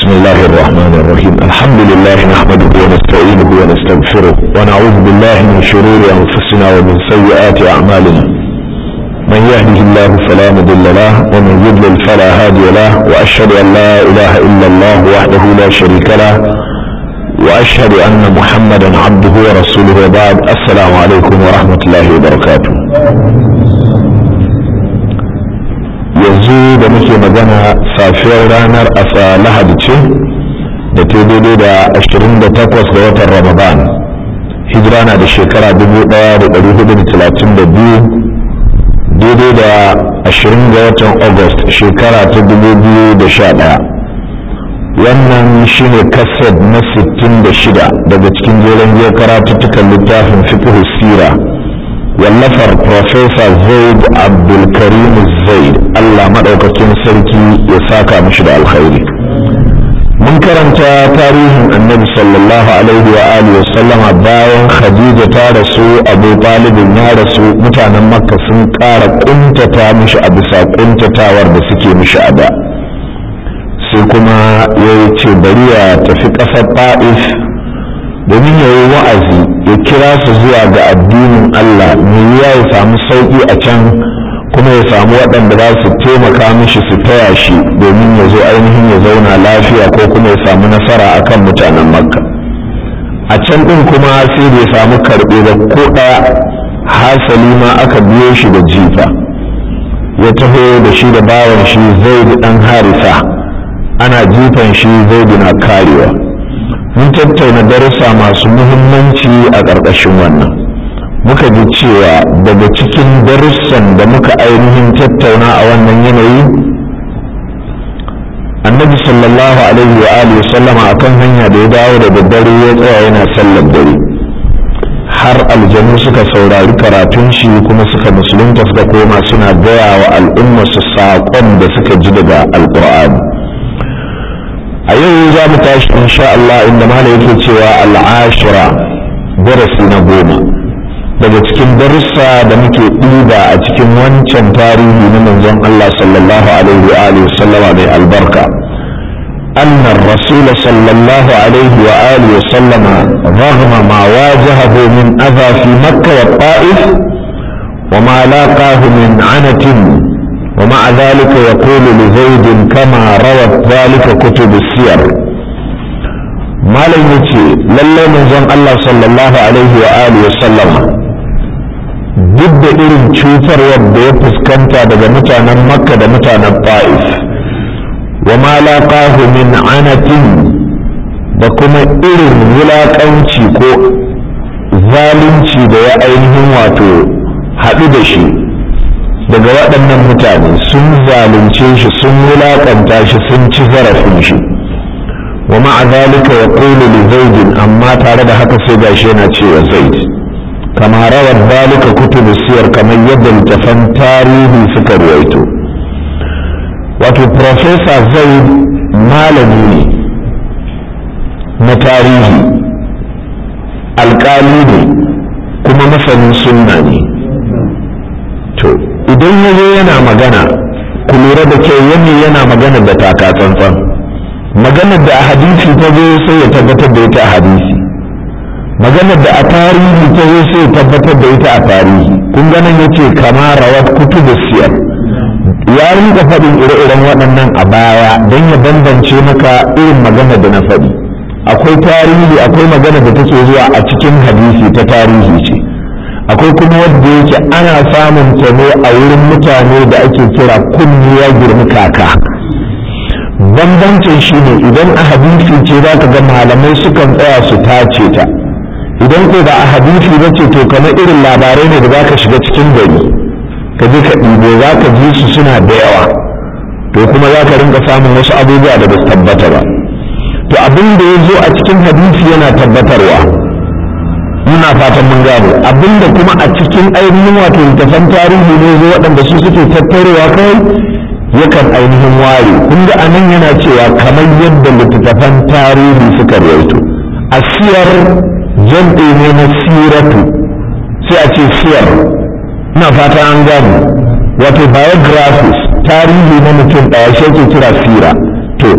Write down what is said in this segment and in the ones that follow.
بسم الله الرحمن الرحيم الحمد لله نحمده ونستعينه ونستغفره ونعوذ بالله من شرور أنفسنا ومن سيئات أعمالنا من يهده الله فلا مضل له ومن يضلل فلا هادي له وأشهد أن لا إله إلا الله وحده لا شريك له وأشهد أن محمدا عبده ورسوله وبعد السلام عليكم ورحمة الله وبركاته yanzu da muke magana safiyar ranar asa lahadi ce da ta daidai da 28 ga watan ramadan hijira na da shekara 1432 daidai da 20 ga watan august shekara ta 2011 wannan shine kaset na 66 daga cikin jeren jiya karatuttukan littafin fiqh sira wallafar Profesa Zaid Abdulkarim Zaid Allah maɗaukakin sarki ya saka mishi da alkhairi. Mun karanta tarihin annabi sallallahu alaihi wa alihi sallama bayan Khadija ta rasu Abu Talibin ya rasu mutanen Makka sun ƙara ƙuntata mishi a bisa ƙuntatawar da suke mishi a da. Sai kuma ya ce bari ya tafi ƙasar Ta'if domin ya yi wa'azi ya kira su zuwa ga addinin Allah mai ya ya samu sauƙi a can kuma ya samu waɗanda za su taimaka mishi su taya shi domin ya zo ainihin ya zauna lafiya ko kuma ya samu nasara akan mutanen makka a can ɗin kuma sai bai samu karɓe da ko ɗaya hasali ma aka biyo shi da jifa ya taho da shi da bawan shi zai ɗan harisa ana jifan shi zai na karewa mun tattauna darussa masu muhimmanci a ƙarƙashin wannan muka ji cewa daga cikin darussan da muka ainihin tattauna a wannan yanayi annabi sallallahu alaihi wa alihi sallama akan hanya da ya dawo da daddare ya tsaya yana sallar dare har aljanu suka saurari karatun shi kuma suka musulunta suka koma suna gaya wa al'umma su saƙon da suka ji daga alƙur'ani a yau za mu tashi insha Allah inda mala yake cewa al'ashira darasi na goma daga cikin darussa da muke ɗiba a cikin wancan tarihi na manzon Allah sallallahu alaihi wa alihi sallama mai albarka أن الرسول صلى الله عليه وآله وسلم رغم ما واجهه من أذى في مكة والطائف وما لاقاه من عنة ومع ذلك يقول لزيد كما روت ذلك كتب السير ما لن يتي لله من زن الله صلى الله عليه وآله وسلم duk da irin cutarwar da ya fuskanta daga mutanen makka da mutanen ta'if wa ma laqahu min anatin da kuma irin wulaƙanci ko zalunci da ya ainihin wato haɗu da shi daga waɗannan mutane sun zalunce shi sun wulaƙanta shi sun ci zarafin shi wa ma'a zalika ya ƙulu li zaidin amma tare da haka sai gashi yana cewa zaid kama rawar zalika kutubu siyar kamar yadda littafan tarihi suka ruwaito wato profesa zaid malami ne na tarihi alƙali ne kuma masanin sunna ne to idan ya zo yana magana ku lura da kyau yanni yana magana da taka tsantsan maganar da a hadisi ta zo sai ya tabbatar da ita a hadisi maganar da a tarihi ta zo sai ya tabbatar da ita a tarihi kun ganin ya ce kama rawat kutubu siyar ya rinka faɗin ire-iren waɗannan a baya don ya bambance maka irin maganar da na faɗi akwai tarihi akwai magana da take zuwa a cikin hadisi ta tarihi ce akwai kuma wadda yake ana samun ta ne a wurin mutane da ake kira kunni ya girmi kaka bambancin shi ne idan a hadisi ce za ka ga malamai sukan tsaya su tace ta idan ko ba a hadisi ba ce to kamar irin labarai ne da za ka shiga cikin gari ka je ka ɗibo za ka ji su suna da yawa to kuma za ka rinka samun wasu abubuwa da ba su tabbata ba to abin da ya zo a cikin hadisi yana tabbatarwa muna fatan mun gano abinda kuma a cikin ainihin wato littafan tarihi ne zo waɗanda su suke tattarewa kai yakan ainihin ware kun ga anan yana cewa kamar yadda littattafan tarihi suka rawaito a siyar jam'i ne na siratu sai a ce siyar ina fata an gano wato biographies tarihi na mutum ɗaya shi ake kira sira to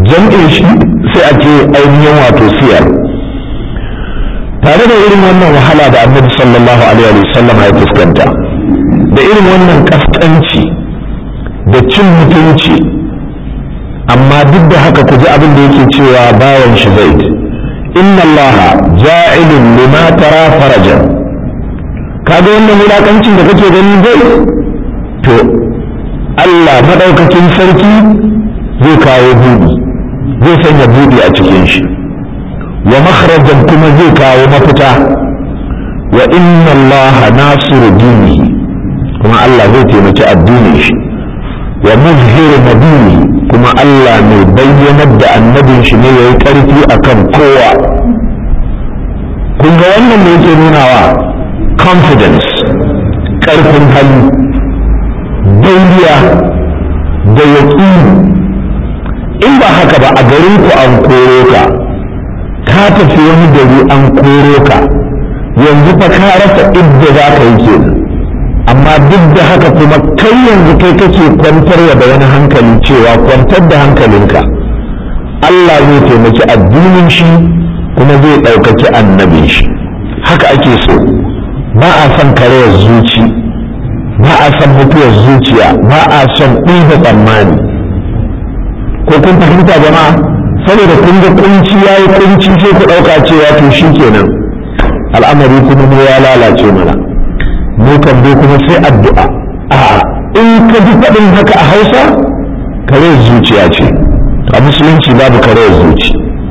jam'in shi sai a ce ainihin wato siyar tare da irin wannan wahala da annabi sallallahu alaihi wa sallam ya fuskanta da irin wannan kaskanci da cin mutunci amma duk da haka ku ji abin da yake cewa bawan shi zaid inna allaha ja'ilun lima tara farajan kaga wannan wulakancin da kake gani zai to Allah madaukakin sarki zai kawo buɗi zai sanya buɗi a cikin shi wa makharajan kuma zai kawo mafita wa inna Allah nasiru dinihi kuma Allah zai taimaki addinin shi wa muzhiru nabiyyi kuma Allah mai bayyanar da annabin shi ne yayi karfi akan kowa kun ga wannan ne yake nunawa confidence karfin hali dauriya da yaƙini in ba haka ba a garin ku an koro ka ka tafi wani gari an koro ka yanzu fa ka rasa idda za ka yi kenan amma duk da haka kuma kai yanzu kai kake kwantarwa da wani hankali cewa kwantar da hankalinka Allah zai taimaki addinin shi kuma zai ɗaukaki annabin shi haka ake so ba a son karayar zuci ba a son mutuwar zuciya ba a son ɗiba tsammani ko kun fahimta jama'a saboda kun ga kunci ya yi kunci sai ku ɗauka cewa to shi kenan al'amari kuma ne ya lalace mana mu kan dai kuma sai addu'a a in ka ji faɗin haka a hausa kare zuciya ce a musulunci babu kare zuci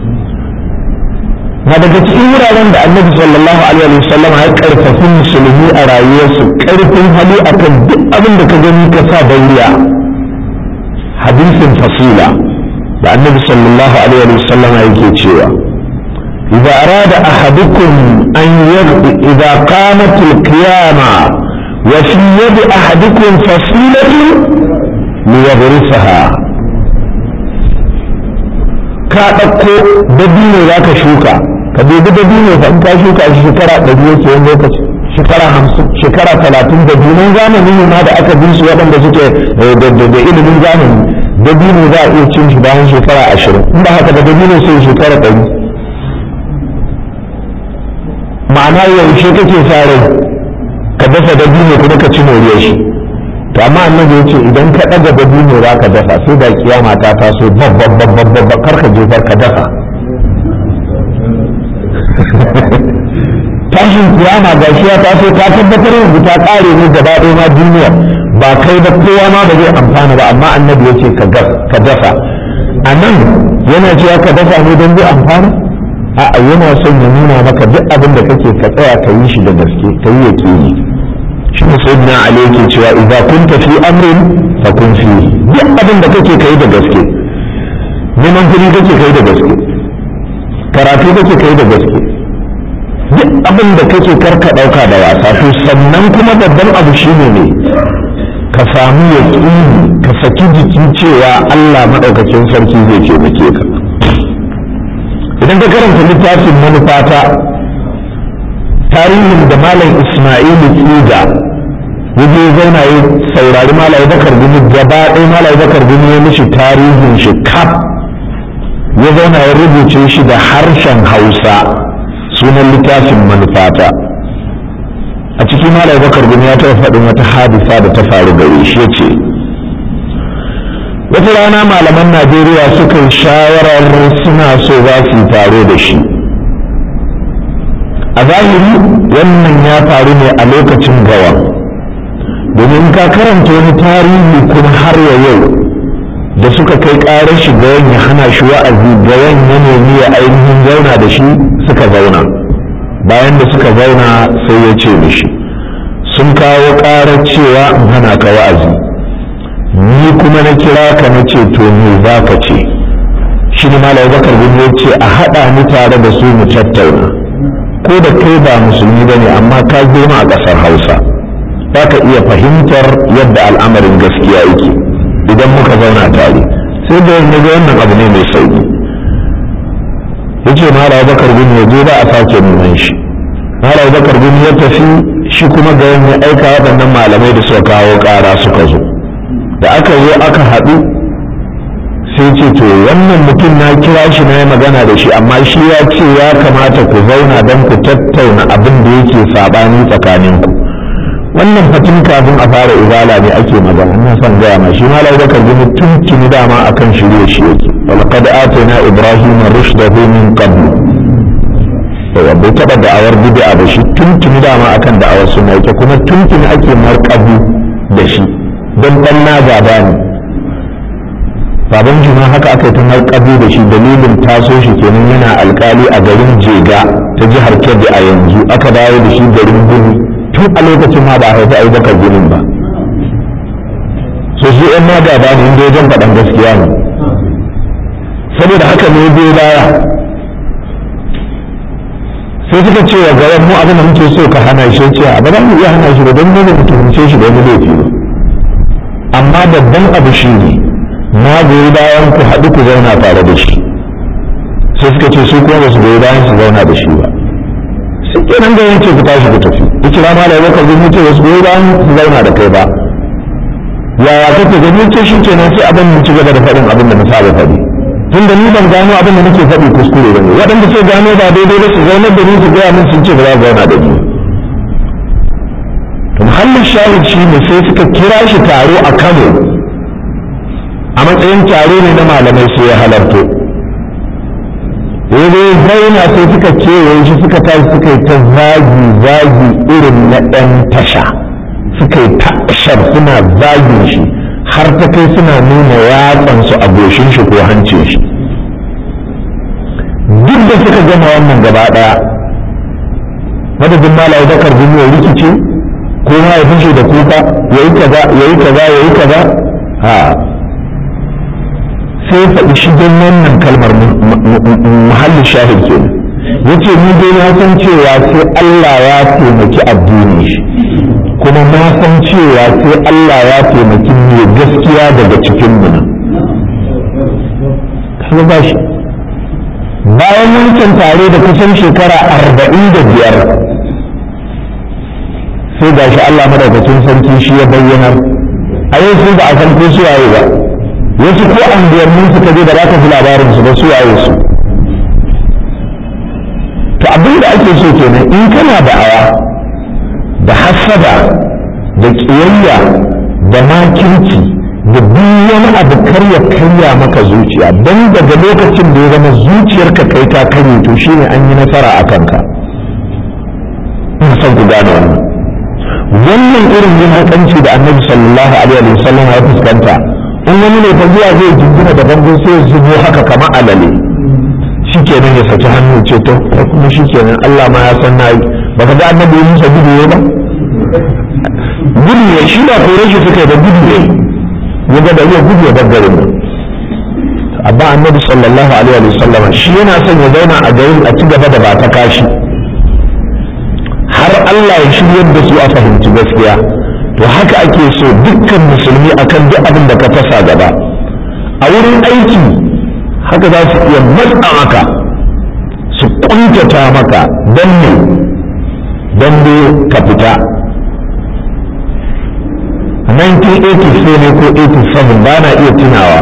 na daga cikin wuraren da annabi sallallahu alaihi wa sallam ya karfafi musulmi a rayuwarsu karfin hali akan duk abin da ka gani ka sa dauriya hadisin fasila da annabi sallallahu alaihi wa sallam yake cewa إذا أراد أحدكم أن يغضي إذا قامت القيامة وفي يد أحدكم فصيلة ليغرسها ka ɗauko dabino za ka shuka ka dubi dabino fa in ka shuka a shekara ɗari yake wani lokaci shekara hamsin shekara talatin da dunan zamani ne ma da aka bi su waɗanda suke da ilimin zamani dabino za a iya cin shi bayan shekara ashirin in ba haka da dabino sai shekara ɗari ma'ana yaushe kake sa rai ka dafa dabino kuma ka ci moriyar shi to amma annabi yace idan ka daga dabino za ka dafa sai da kiyama ta taso babban babban babban kar ka jefar ka dafa tashin kiyama ga shi ya taso ta tabbatar yanzu ta kare ne gaba ɗaya ma duniya ba kai ba kowa ma ba zai amfana ba amma annabi yace ka dafa a nan yana cewa ka dafa ne don zai amfana a'a yana son ya nuna maka duk abin da kake ka tsaya ka yi shi da gaske ka yi yaƙini shi ne sai na ali yake cewa idza kunta fi amrin fa kun fi duk abin da kake kai da gaske neman kuɗi kake kai da gaske karatu kake kai da gaske duk abin da kake karka ɗauka da wasa to sannan kuma babban abu shine ne ka samu yaƙini ka saki jiki cewa Allah maɗaukakin sarki zai taimake ka idan ka karanta littafin manufata tarihin da malam ismailu tsiga yaje zauna ya saurari malam bakar gumi gaba ɗaya malam bakar gumi ya mishi tarihin shi kaf ya zauna ya rubuce shi da harshen hausa sunan littafin manufata a cikin malam bakar gumi ya taɓa faɗin wata hadisa da ta faru gare shi ya ce wata rana malaman najeriya suka yi shawarar suna so za su yi taro da shi a zahiri wannan ya faru ne a lokacin gawa domin ka karanta wani tarihi kuma har ya yau da suka kai ƙarar shi gawan ya hana shi wa'azi gawan ya nemi ya ainihin zauna da shi suka zauna bayan da suka zauna sai ya ce mishi sun kawo ƙarar cewa in hana ka wa'azi ni kuma na kira ka na ce to me za ka ce shi ne malam bakar bin ya ce a haɗa ni tare da su mu tattauna ko da kai ba musulmi ba ne amma ka girma a ƙasar hausa za ka iya fahimtar yadda al'amarin gaskiya yake idan muka zauna tare sai da yanzu ga wannan abu ne mai sauki ya ce malam bakar bin ya je ba a sake neman shi malam bakar bin ya tafi shi kuma ga ya aika waɗannan malamai da suka kawo ƙara suka zo da aka zo aka haɗu sai ce to wannan mutum na kira shi na yi magana da shi amma shi ya ce ya kamata ku zauna don ku tattauna abin da yake saɓani tsakaninku wannan fatin kafin a fara izala ne ake magana ina son gaya ma shi malam bakar gini tun tuni dama akan shirye shi yake walaqad atayna ibrahim rushdahu min qabl yawa bai taɓa da'awar bid'a da shi tun tuni dama akan da'awar suna yake kuma tun tuni ake marƙabu da shi don ɗan na gaba ne baban juma haka aka yi ta marƙabu da shi dalilin taso shi kenan yana alkali a garin jega ta jihar kebbi a yanzu aka dawo da shi garin gudu tun a lokacin ma ba a haifi abubakar gunin ba so su yan ma gaba ne inda wajen faɗan gaskiya ne saboda haka ne bai baya sai suka ce wa gaban mu abin da muke so ka hana shi ce a ba za mu iya hana shi ba don mu mu tuhumce shi da wani laifi ba amma babban abu shi ne na goyi bayan ku haɗu ku zauna tare da shi sai suka ce su kuma ba su goyi bayan su zauna da shi ba sai kenan da yanke ku tashi ku tafi ya kira ma da bakar zai ce wasu goyi bayan su zauna da kai ba yaya kake gani ce shi kenan sai abin mu ci gaba da faɗin abin da na saba faɗi tun da ni ban gano abin da nake faɗi kuskure ba ne waɗanda ce gano ba daidai ba su zaunar da ni su gaya min sun ce ba za su zauna da ni to muhallin shahid shi ne sai suka kira shi taro a kano a matsayin taro ne na malamai sai ya halarto ya zauna sai suka kewaye shi suka tashi suka yi ta zagi zagi irin na ɗan tasha suka yi ta suna zagin shi har ta kai suna nuna yatsansu a goshin shi ko hancin shi duk da suka gama wannan gaba ɗaya madadin malayi bakar ya rikice ko ma ya fashe da kuka ya yi kaza ya yi kaza ya yi kaza ha sai ya faɗi shigen wannan kalmar muhallin shahid ke ya ce ni dai na san cewa sai Allah ya taimaki addini shi kuma na san cewa sai Allah ya taimaki mai gaskiya daga cikin mu nan ba shi bayan wancan tare da kusan shekara arba'in da biyar sai ga shi Allah madaukakin sarki shi ya bayyanar a yau sun ba a san ko suwaye ba wasu ko an biyarnin suka je da za ka fi labarin su ba suwaye su to abin da ake so kenan in kana da'awa da hasada da ƙiyayya da makirci da duk wani abu karya karya maka zuciya don daga lokacin da ya zama zuciyarka kai ta karye to shine an yi nasara a kanka ina son ku gane wannan wannan irin yin hakanci da annabi sallallahu alaihi wa sallam ya fuskanta in wani ne fa zuwa zai jingina da bango sai zubo haka kamar alale shikenan ya saki hannu ce to kuma shikenan Allah ma ya san nayi baka ga annabi Musa gudu ne ba gudu ne shi ba kore shi suka yi da gudu ne ya ga da iya gudu ya daggare mu amma annabi sallallahu alaihi wa sallam shi yana son ya zauna a garin a ci gaba da ba ta kashi har Allah ya shiryar da su a fahimci gaskiya to haka ake so dukkan musulmi akan duk abin da ka tasa gaba a wurin aiki haka za su iya matsa maka su kuntata maka don ne don ne ka fita 1984 ne ko 87 ba na iya tunawa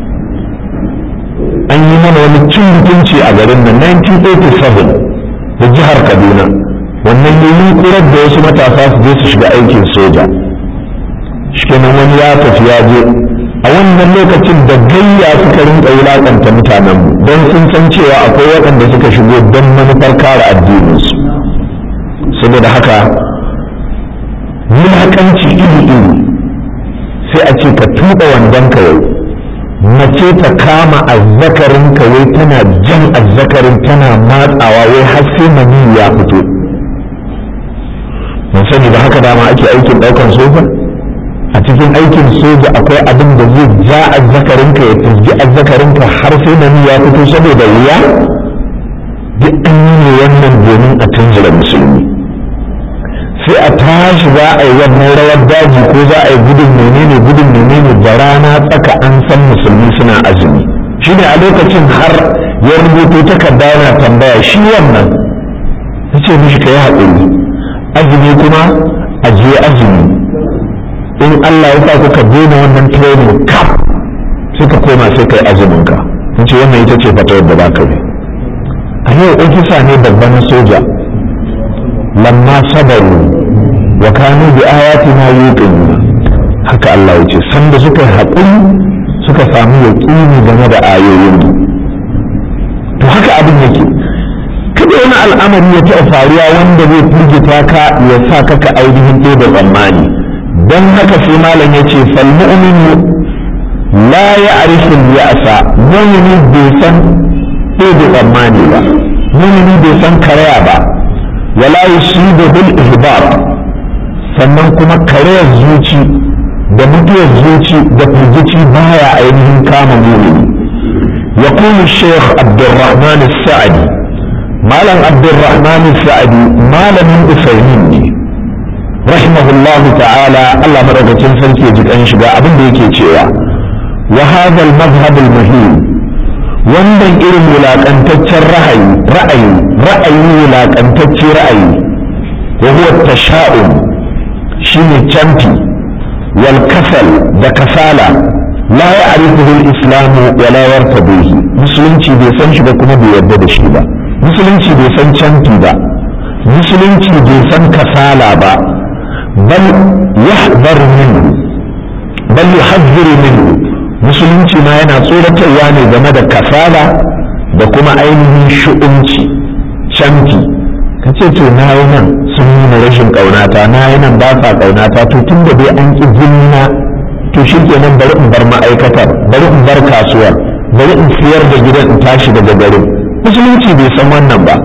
an yi mana wani cin mutunci a garin nan 1987 da jihar kaduna wannan ne yunkurar da wasu matasa su je su shiga aikin soja shikenan wani ya tafi ya je a wannan lokacin da gayya suka rinka wulakanta mutanen don sun san cewa akwai waɗanda suka shigo don manufar kare addininsu saboda haka wulakanci iri-iri sai a ce ka tuɓa wandon kawai mace ta kama azzakarin kawai tana jan azzakarin tana matsawa wai har sai mani ya fito mun sani da haka dama ake aikin daukan soja a cikin aikin soja akwai abin da zai ja azzakarinka ya fizgi azzakarinka har sai nani ya fito saboda wuya duk an yi ne wannan domin a tunzura musulmi sai a tashi za a yi wannan rawar daji ko za a yi gudun menene gudun menene da rana tsaka an san musulmi suna azumi shine a lokacin har ya rubuto takarda yana tambaya shi wannan ya ce mishi ka yi haƙuri azumi kuma a je azumi in Allah ya sa kuka daina wannan training kaf sai ka koma sai kai azumin ka in ce wannan ita ce fatawar da baka bi a yau ofisa ne babban soja lamma sabaru wa kanu bi ayatina yuqinuna haka Allah ya ce sanda suka yi haƙuri suka samu yaƙini game da ayoyin to haka abin yake kada wani al'amari ya taɓa faruwa wanda zai firgita ka ya sa ka ka ainihin ɗaya da tsammani don haka sai malam ya ce fal mu'minu la ya'rifu ya'sa mu'mini bai san ɗaya da tsammani ba mu'mini bai san karaya ba wala yusibu bil ihbar sannan kuma karayar zuci da mutuwar zuci da firgici baya ainihin kama mu'mini يقول الشيخ عبد الرحمن السعدي malam abdulrahman sa'adi malamin usaimin ne rahimahullah ta'ala Allah madaukakin sarki ya ji kan shiga abin da yake cewa wa hadha al-madhhab al-muhim wannan irin wulakantaccen ra'ayi ra'ayi ra'ayi wulakantacce ra'ayi wa huwa tasha'um shine canfi wal kasal da kasala la ya'rifuhu al-islam wa la yartabihi musulunci bai san shi ba kuma bai yarda da shi ba musulunci bai san canfi ba musulunci bai san kasala ba bal yahdharu minhu bal yuhadhdhiru minhu musulunci ma yana tsoratarwa ne game da kasala da kuma ainihin shu'unci canfi ka ce to na yi nan sun nuna rashin ƙaunata na yi nan ba sa ƙaunata to tun da dai an ƙi jinna to shi kenan bari in bar ma'aikatar bari in bar kasuwar bari in siyar da gidan in tashi daga garin musulunci bai san wannan ba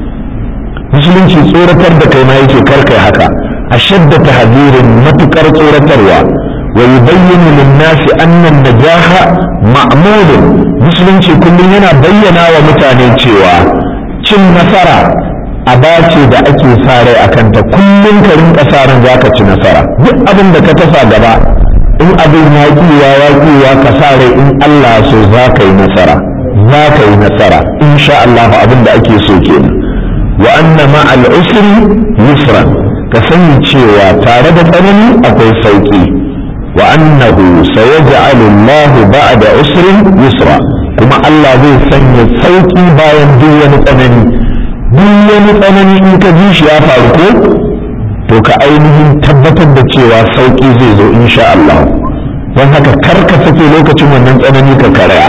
musulunci tsoratar da kai ma yake karkai haka a shadda tahzirin matukar tsoratarwa wa yubayyinu lin-nasi anna an-najaha ma'mulun musulunci kullum yana bayyana wa mutane cewa cin nasara aba ce da ake sa rai akan ta kullum ka rinka sa ran zaka ci nasara duk abin da ka tasa gaba in abin ya kiwa ya kiwa ka sa rai in Allah so za ka yi nasara za ka yi nasara insha Allah abin da ake so kenan wa anna ma'al usri yusran ka sani cewa tare da tsanani akwai sauki wa annahu sayaj'alu Allah ba'da usrin yusra kuma Allah zai sanya sauki bayan duk wani tsanani duk wani tsanani in ka ji shi ya faru ko to ka ainihin tabbatar da cewa sauki zai zo insha Allah don haka kar ka sake lokacin wannan tsanani ka karaya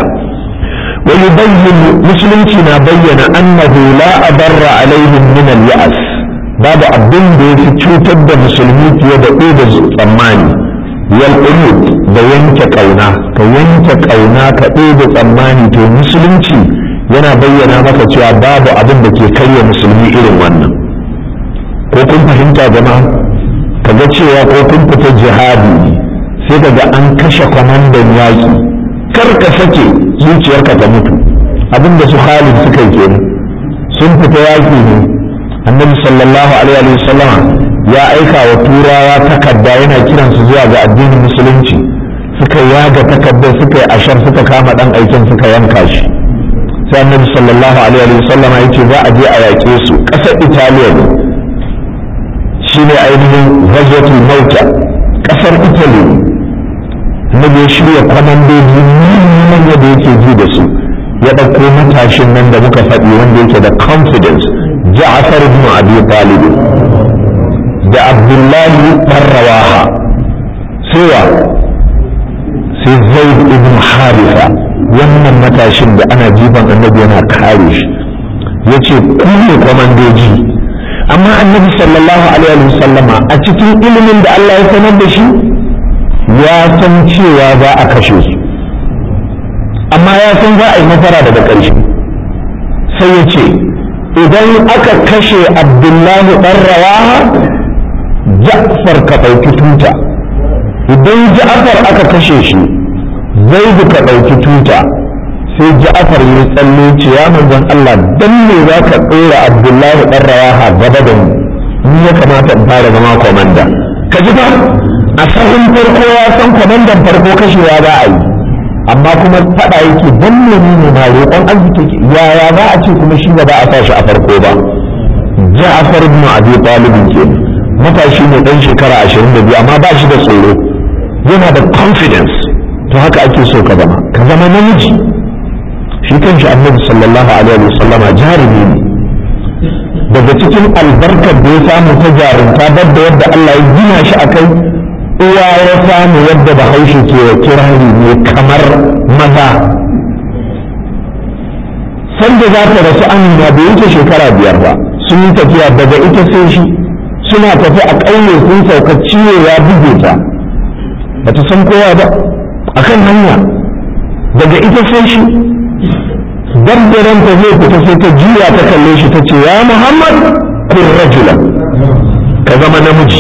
ويبين مسلمتنا بين أنه لا أضر عليهم من اليأس بعد أبن دي في تشوتد مسلمي في يد أود الثماني والقنوط da yanke ƙauna ka yanke ƙauna ka ɗebe tsammani to musulunci yana bayyana maka cewa babu abin da ke karya musulmi irin wannan ko kun fahimta jama'a ka ga cewa ko kun fita jihadi sai ka ga an kashe kwamandan yaƙi kar ka sake zuciyarka ta mutu abinda su Khalid suka yi kenan sun fita yaki ne annabi sallallahu alaihi wa sallama ya aika wa turawa takarda yana kiran su zuwa ga addinin musulunci suka yaga takardar suka yi ashar suka kama dan aikin suka yanka shi sai annabi sallallahu alaihi wa sallama yace za a je a yaƙe su ƙasar Italiya ne shine ainihin ghazwatul mauta ƙasar Italy annabi ya shirya kwamandoji manyan da yake ji da su ya ɗauko matashin nan da muka faɗi wanda yake da confidence ja'far ibn abi talib da abdullahi dan rawaha sewa sai zaid ibn harifa wannan matashin da ana jifan annabi yana kare shi yace ku ne kwamandoji amma annabi sallallahu alaihi wasallama a cikin ilimin da Allah ya sanar da shi ya san cewa za a kashe su amma ya san za a yi nasara daga ƙarshe sai ya ce idan aka kashe abdullahi ɗan rawaha ja'far ka ɗauki tuta idan ja'far aka kashe shi zaidu ka ɗauki tuta sai ja'far ya tsalle ce ya manzon Allah dan me za ka ɗora abdullahi ɗan rawaha gaba da mu ni ya kamata in fara zama komanda ka ji ba a sahun farko ya san kwamandan farko kashewa za a yi amma kuma faɗa yake dan menene ma roƙon arziki yaya za a ce kuma shi ba za a sa shi a farko ba Ja'far ibn Abi Talib ke matashi ne dan shekara 22 amma ba shi da tsoro yana da confidence to haka ake so ka zama ka zama namiji shi kanshi annabi sallallahu alaihi wasallam jarumi ne daga cikin albarkar da ya samu ta jarumta babba yadda Allah ya gina shi akai uwa ya samu yadda bahaushe ke kirari ne kamar maza sanda za ta rasu amina bai wuce shekara biyar ba sun yi tafiya daga ita sai shi suna tafi a ƙauye sun sauka ciwo ya buge ta ba ta san kowa ba a kan hanya daga ita sai shi dabbaran ta zai fita sai ta juya ta kalle shi ta ce ya muhammad kun rajula ka zama namiji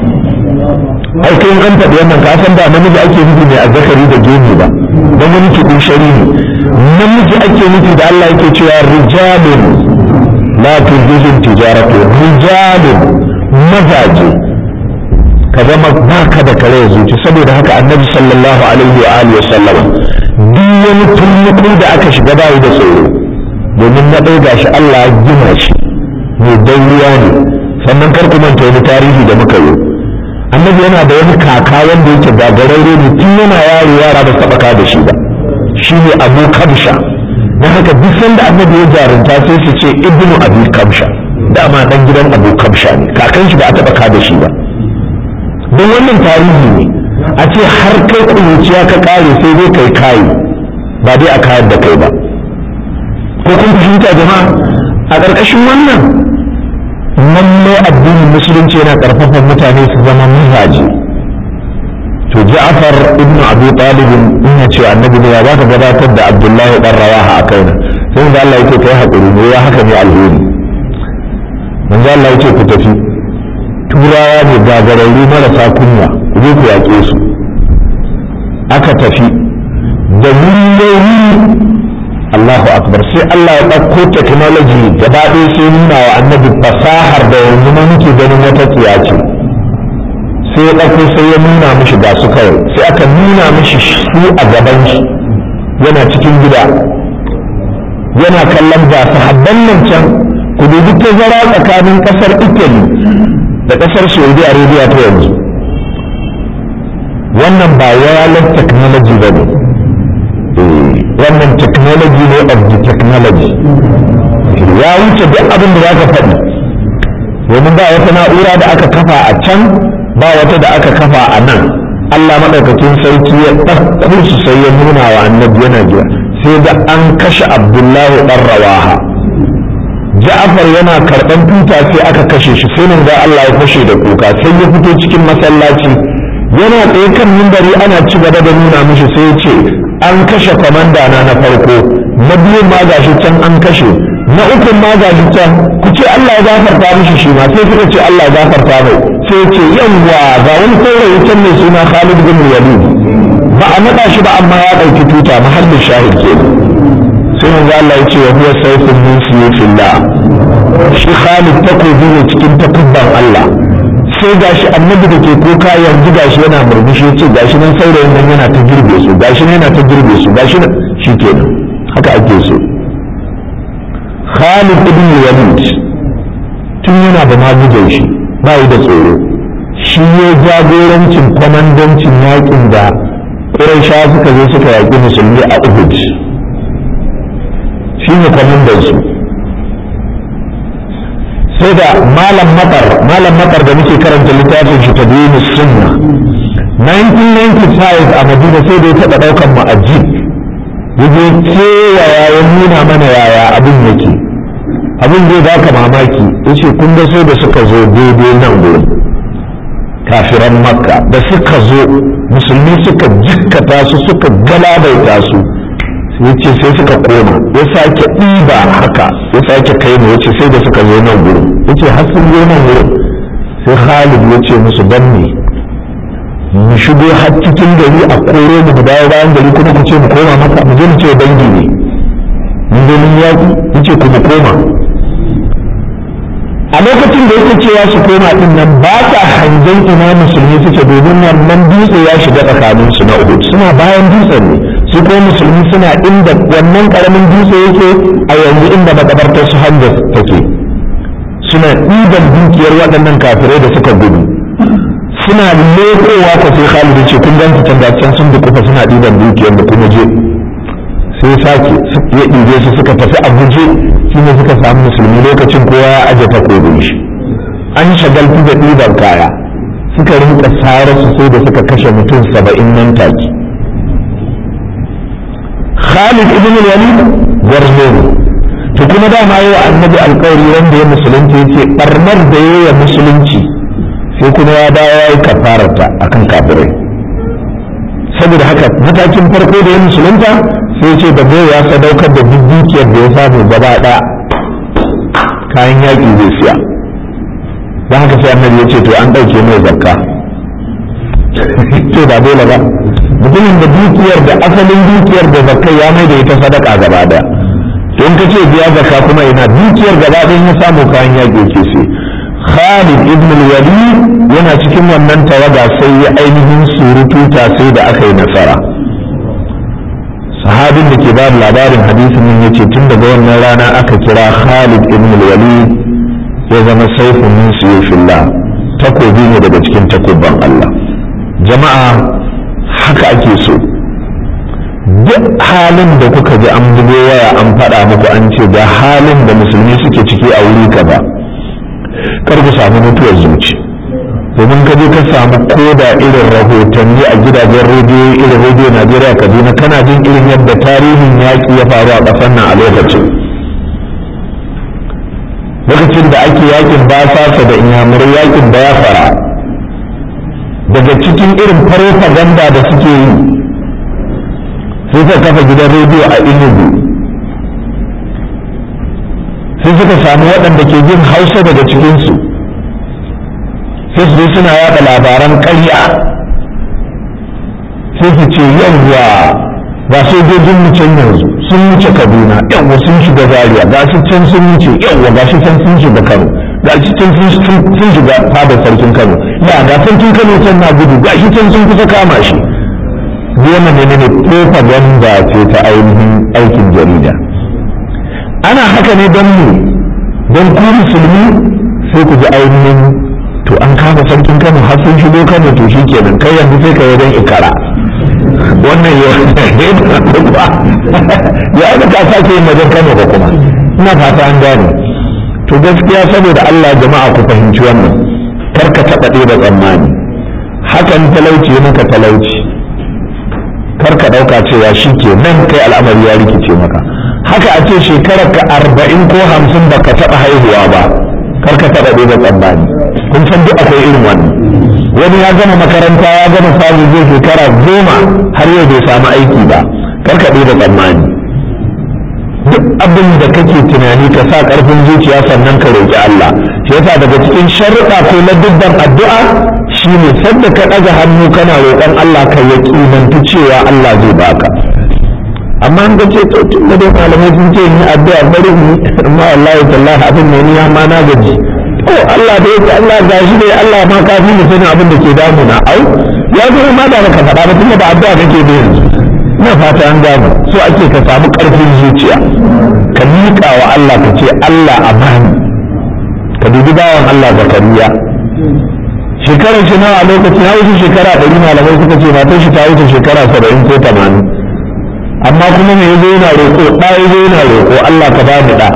ai kai an faɗi wannan ka san ba namiji ake nufi mai azzakari da gemu ba don wani kiɗin shari ne namiji ake nufi da Allah yake cewa rijalun la tulhihim tijaratu rijalun mazaje ka zama baka da kare zuci saboda haka annabi sallallahu alaihi wa alihi wa sallama duk wani tulluku da aka shiga bayi da tsoro domin na ɗauka shi Allah ya gina shi mai dauriya ne sannan kar ku manta wani tarihi da muka yi annabi yana da wani kaka wanda yake gagararre ne tun yana yaro yara ba taɓa ka da shi ba shi ne abu kabsha na haka duk sanda annabi ya jarunta sai su ce ibnu abu kabsha dama dan gidan abu kabsha ne kakan shi ba a taɓa ka da shi ba don wannan tarihi ne a ce har kai kuruciya ka kare sai dai kai kayi ba dai a kayar da kai ba ko kun fahimta jama'a a ƙarƙashin wannan lallai addinin musulunci yana ƙarfafa mutane su zama mazaje to ja'far ibnu abi talib ina ce annabi ne ya ba ka gabatar da abdullahi dan rawaha a kaina sai da Allah yake kai hakuri ne ya haka ne alheri manzo Allah yake ku tafi turawa ne gagararru marasa kunya ku je ku yaƙe su aka tafi da wuri Allahu akbar sai Allah ya ɗauko technology gaba ɗaya sai nuna wa annabi fasahar da yanzu ma muke ganin wata tsiya ce sai ya ɗauko sai ya nuna mishi ga su kawai sai aka nuna mishi su a gaban shi yana cikin gida yana kallon ga sahabban nan can ku dubi tazara tsakanin ƙasar Italy da ƙasar Saudi Arabia ta yanzu wannan ba wireless technology ba ne wannan technology ne of the technology ya wuce duk abin da za ka faɗi domin ba wata na'ura da aka kafa a can ba wata da aka kafa a nan Allah maɗaukakin sarki ya ɗauko su sai ya nuna wa annabi yana jira sai da an kashe abdullahi ɗan rawaha ja'afar yana karɓan tuta sai aka kashe shi sai nan ga Allah ya fashe da kuka sai ya fito cikin masallaci yana tsaye kan mimbari ana ci gaba da nuna mishi sai ya ce an kashe kwamanda na na farko na biyun ma gashi can an kashe na ukun ma gashi can ku ce Allah ya gafarta mishi shi ma sai suka ce Allah ya gafarta mai sai ce yawwa ga wani saurayi can mai suna Khalid bin Walid ba a naɗa shi ba amma ya ɗauki tuta mahallin shahid ke sai manzo Allah ya ce wa huwa sayfun min suyufillah shi Khalid takobi ne cikin takubban Allah sai gashi annabi da ke kuka yanzu gashi yana murmushi ya ce gashi nan saurayin nan yana ta girbe su gashi nan yana ta girbe su gashi nan shi kenan haka ake so Khalid ibn Walid tun yana da magujan shi ba yi da tsoro shi ya jagorancin kwamandancin yakin da Quraysha suka zo suka yaƙi musulmi a Uhud shi ne kwamandansu sai da malam matar malam matar da muke karanta littafin shi tadwinus sunna 1995 a madina sai da ya taɓa ɗaukan mu ajib yaje kewaya ya nuna mana yaya abin yake abin zai baka mamaki yace kun ga sai da suka zo daidai nan gurin kafiran makka da suka zo musulmi suka jikkata su suka galabaita su ya ce sai suka koma ya sake ɗiba haka ya sake kai mu ya ce sai da suka zo nan gurin ya ce har sun zo nan gurin sai Khalid ya ce musu dan ne mu shigo har cikin gari a koro mu mu dawo bayan gari kuma ku ce mu koma maka mu je mu ce dangi ne mun zo mun yaƙi ya ce ku mu koma a lokacin da yake cewa su koma din nan ba sa hangen ina musulmi suke domin wannan dutse ya shiga tsakanin su na Uhud suna bayan dutsen ne su kuma musulmi suna inda wannan karamin dutse yake a yanzu inda makabartar su Hamza take suna ɗiban dukiyar waɗannan kafirai da suka gudu suna lekowa ko sai Khalid ce kun ganta can da can sun dukufa suna ɗiban dukiyar da kuma je sai sake ya ɗibe su suka tafi a guje shi ne suka samu musulmi lokacin kowa ya aje takobin shi an shagaltu da ɗiban kaya suka rinka sare su sai da suka kashe mutum saba'in nan take Khalid ibn Walid gwarzo ne to kuma dama yi wa annabi alkawari wanda ya musulunci yace barnar da ya yi musulunci sai kuma ya dawo ya yi kafararta akan kafirai saboda haka matakin farko da ya musulunta sai ce da bai ya sadaukar da duk dukiyar da ya samu gaba ɗaya kayan yaƙi zai siya don haka sai annabi ya ce to an ɗauke mai zakka to ba dole ba mutumin da dukiyar da asalin dukiyar da zakka ya mai da ita sadaka gaba ɗaya to in ka ce biya zakka kuma ina dukiyar gaba ɗaya ya samu kayan yaƙi ke sai Khalid ibn al-Walid yana cikin wannan tawaga sai ya ainihin surututa sai da aka yi nasara sahabin da ke bada labarin hadisin nan yace tun daga wannan rana aka kira Khalid ibn al-Walid ya zama saifun min suyufillah takobi ne daga cikin takubban Allah jama'a haka ake so duk halin da kuka ji an bugo waya an faɗa muku an ce ga halin da musulmi suke ciki a wuri kaza kar ku samu mutuwar zuci domin ka je ka samu koda irin rahotanni a gidajen rediyo irin rediyo najeriya kaduna kana jin irin yadda tarihin yaƙi ya faru a ƙasar nan a lokacin lokacin da ake yakin basasa da inyamurai yakin bayafara daga cikin irin farfaganda da suke yi sai suka kafa gidan rediyo a inugu sai suka samu waɗanda ke jin hausa daga cikinsu sai su suna yaɗa labaran ƙarya sai su ce yawwa ga sojojin mu can yanzu sun wuce kaduna yawwa sun shiga zaria ga su can sun wuce yawwa ga shi can sun shiga kano ga shi can sun shiga fada sarkin kano ya ga sarkin kano can na gudu ga shi can sun kusa kama shi wannan ne ne propaganda ce ta ainihin aikin jarida ana haka ne don mu don ku musulmi sai ku ji ainihin to an kama sarkin kano har sun shigo kano to shi kenan kai yanzu sai ka wajen ikara wannan ya ya aka ka sake yin wajen kano ba kuma ina fata an gane to gaskiya saboda Allah jama'a ku fahimci wannan kar ka taɓa ɗeba tsammani hakan talauci maka talauci kar ka ɗauka cewa shi ke nan kai al'amari ya rikice maka haka a ce shekarar ka arba'in ko hamsin ba ka taɓa haihuwa ba kar ka taɓa ɗeba tsammani kun san duk akwai irin wannan wani ya gama makaranta ya gama samu zai shekara goma har yau bai samu aiki ba kar ka ɗeba tsammani duk abin da kake tunani ka sa ƙarfin zuciya sannan ka roƙi Allah shi yasa daga cikin sharuɗa ko na dubban addu'a shine sadda ka ɗaga hannu kana roƙon Allah ka yaƙinantu cewa Allah zai baka amma an ce to tun da dai malamai sun ce ni addu'a bari ni amma wallahi tallahi abin ne ni ma na gaji to Allah da yake Allah gashi dai Allah ma ka fi sanin abin da ke damuna au ya zo ma da ka faɗa ba tunda ba addu'a kake da yanzu ina fata an gano so ake ka samu ƙarfin zuciya ka miƙa wa Allah ka ce Allah a bani ka dubi bawan Allah zakariya shekarar shi nawa lokacin ya wuce shekara ɗari malamai suka ce matar shi ta wuce shekara saba'in ko tamanin amma kuma me yazo yana roƙo ɗa yazo yana roƙo Allah ka bani ɗa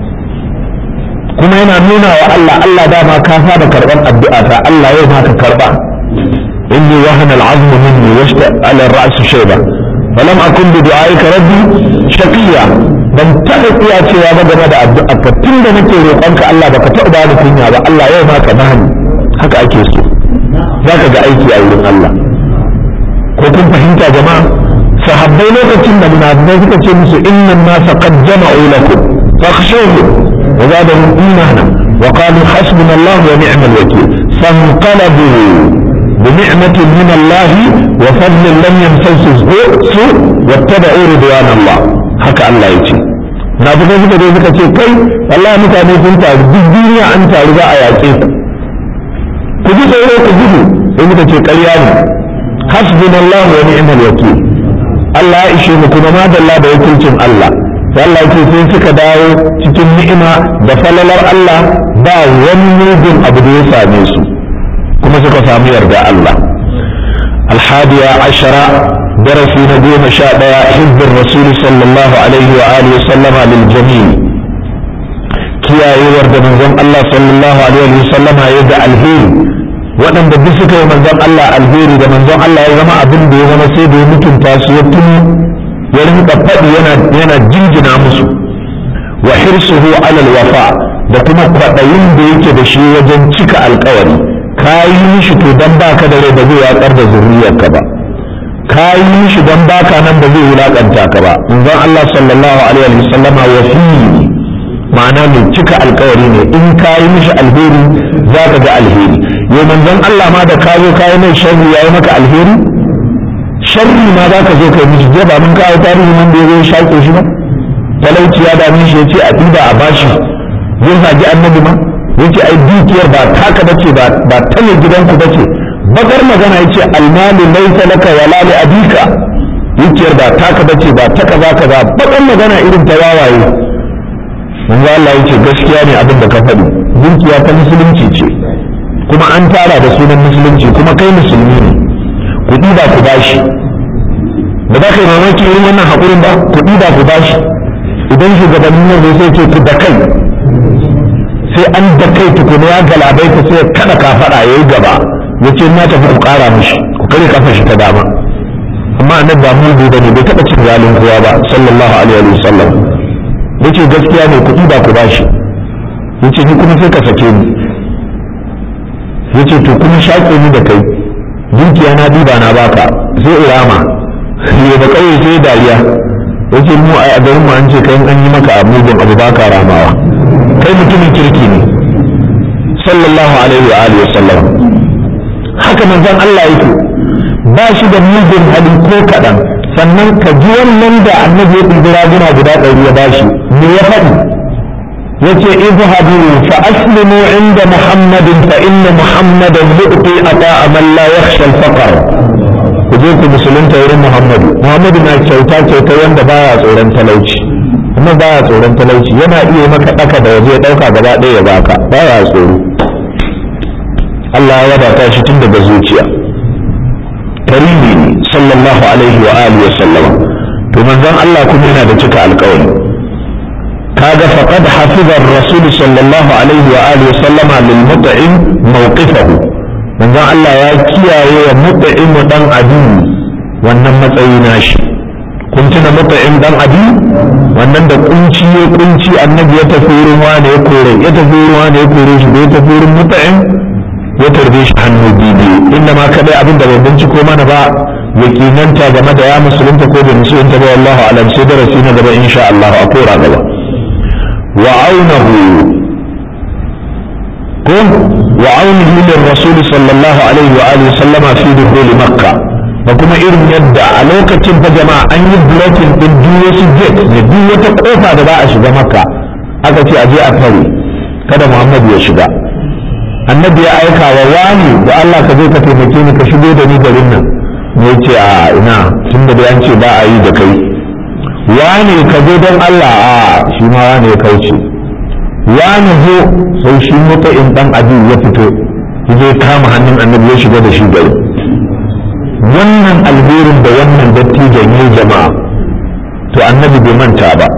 kuma yana nuna wa Allah Allah dama ka saba karɓar addu'a ta Allah yau ma ka karɓa inni wahana al'azmu minni washta ala ar-ra's shayba falam akun bi du'aika rabbi shaqiya ban taɓa iya cewa ba game da addu'a ka tunda nake roƙonka Allah baka taɓa bani kunya ba Allah yau ma ka bani haka ake so zaka ga aiki a wurin Allah ko kun fahimta jama'a sahabbai lokacin da munafikai suka ce musu innan nasa qad jama'u lakum fakhshawhum wa zadahum imana wa qalu hasbuna Allah wa ni'mal wakeel fanqalabu بنعمة من الله وفضل لم يمسسه سوء واتبعوا رضوان الله haka Allah ya ce na fi suka dai suka ce kai wallahi mutane sun taru duk duniya an taru za a yaƙe ku ku ji tsoro ku gudu sai muka ce ƙarya ne hasbunallahu wa ni'mal wakeel Allah ya ishe mu kuma madalla da wakilcin Allah sai Allah ce sai suka dawo cikin ni'ima da falalar Allah ba wani mugun abu da ya same su kuma suka samu yarda Allah الحادية عشرة درس نجوم شاء حزب الرسول صلى الله عليه وآله وسلم للجميع kiyaye da manzon Allah sallallahu alaihi wa sallam ya da alheri waɗanda duk suka yi manzon Allah alheri da manzon Allah ya zama abin da ya zama sai da ya mutunta su ya tuni ya rinka faɗi yana yana jinjina musu wa hirsuhu alal wafa da kuma kwaɗayin da yake da shi wajen cika alkawari ka yi mishi to dan baka da rai ba zai yatsar da zuriyarka ba ka yi mishi dan baka nan ba zai wulakanta ka ba manzon Allah sallallahu alaihi wa sallama wafi ma'ana mai cika alkawari ne in ka yi mishi alheri za ka ga alheri yau manzon Allah ma da ka zo ka yi mai sharri ya yi maka alheri sharri ma za ka zo ka yi mishi je ba mun kawo tarihi wanda ya zo ya shaƙe shi ba talauci ya dame shi ya ce a ɗiba a bashi zai zagi annabi ma ya ce ai dukiyar ba taka bace ba ba ta ne gidanku bace bakar magana ya ce almalu laisa laka wala li abika dukiyar ba taka bace ba ta kaza kaza bakar magana irin ta wawaye manzo Allah yake gaskiya ne abin da ka faɗi dukiya ta musulunci ce kuma an tara da sunan musulunci kuma kai musulmi ne kuɗi ba ku bashi ba za ka yi mamaki irin wannan haƙurin ba kuɗi ba ku bashi idan shugabannin nan zai sai ce ku da kai sai an da kai tukuna ya galabai ta sai kada ka faɗa ya yi gaba ya ce na tafi ku ƙara mishi ku kare kafa shi ta dama amma annabi ba mu da ne bai taɓa cin zalin kowa ba sallallahu alaihi wa sallam yace gaskiya ne kuɗi ba ku bashi yace ni kuma sai ka sake ni yace to kuma shaƙe ni da kai dukiya na diba na baka sai irama ya da kauye sai dariya yace mu a garin mu an ce kai an yi maka mugun abu baka ramawa kai mutumin kirki ne sallallahu alaihi wa alihi wasallam haka manzon Allah yake ba shi da mugun hali ko kaɗan sannan ka ji wannan da annabi ya ɗibi raguna guda ɗari ya bashi me ya faɗi yace izhabu fa aslimu inda muhammadin fa inna muhammadan yu'ti ata'a man la yakhsha al-faqr ku je ku musulunta wurin muhammadu muhammadu na kyauta kyauta wanda baya tsoron talauci amma baya tsoron talauci yana iya maka ɗaka da waje ya ɗauka gaba ɗaya ya baka baya tsoro Allah ya wadata shi tun daga zuciya karimi ne sallallahu alaihi wa alihi wa sallama to manzon Allah kuma yana da cika alƙawari kaga faqad hafiza ar-rasul sallallahu alaihi wa alihi wa sallama lil mut'im mawqifahu manzon Allah ya kiyaye wa mut'im dan adu wannan matsayi nashi kun tuna mut'im dan adu wannan da kunci ya kunci annabi ya tafi wurin wani ya kore ya tafi wurin wani ya kore shi da ya tafi wurin mut'im ya tarbe shi hannu biyu inda ma kadai abin da bai binciko mana ba yakinanta game da ya musulunta ko bai musulunta ba wallahu alam sai darasi na gaba insha Allah a kora gaba wa aunahu ko wa aunahu lir rasul sallallahu alaihi wa alihi sallama fi dukhul makka da kuma irin yadda a lokacin fa jama'a an yi blocking din duk wasu gate ne duk wata kofa da za a shiga makka aka ce a je a tare kada muhammad ya shiga annabi ya aika wa wani da Allah ka zo ka taimake ni ka shigo da ni garin nan ne ce a ina tun da an ce ba a yi da kai wani ka zo don Allah a shi ma wani ya kauce wani zo sai shi mutu in dan abi ya fito ya je kama hannun annabi ya shiga da shi gari wannan alherin da wannan dattijan ya jama'a to annabi bai manta ba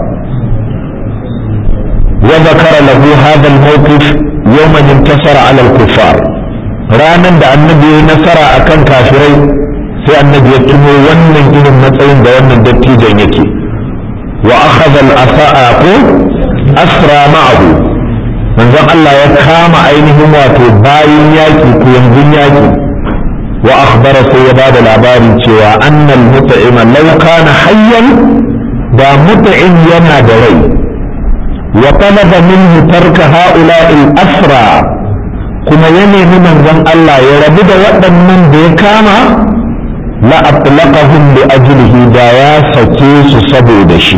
وذكر له هذا الموقف يوم انتصر على الكفار ranan da annabi ya nasara akan kafirai sai annabi ya tuno wannan irin matsayin da wannan dattijan yake wa akhadha al-asa'a ko asra ma'ahu manzon Allah ya kama ainihin wato bayin yaki ko yanzun yaki wa akhbara sai ya bada labari cewa annal mut'ima law kana hayyan da mut'im yana da rai وطلب منه ترك هؤلاء الأسرى كما ينهي من ذن الله يربد وقتا من بيكاما لا أطلقهم لأجله دايا سكيس سبو دشي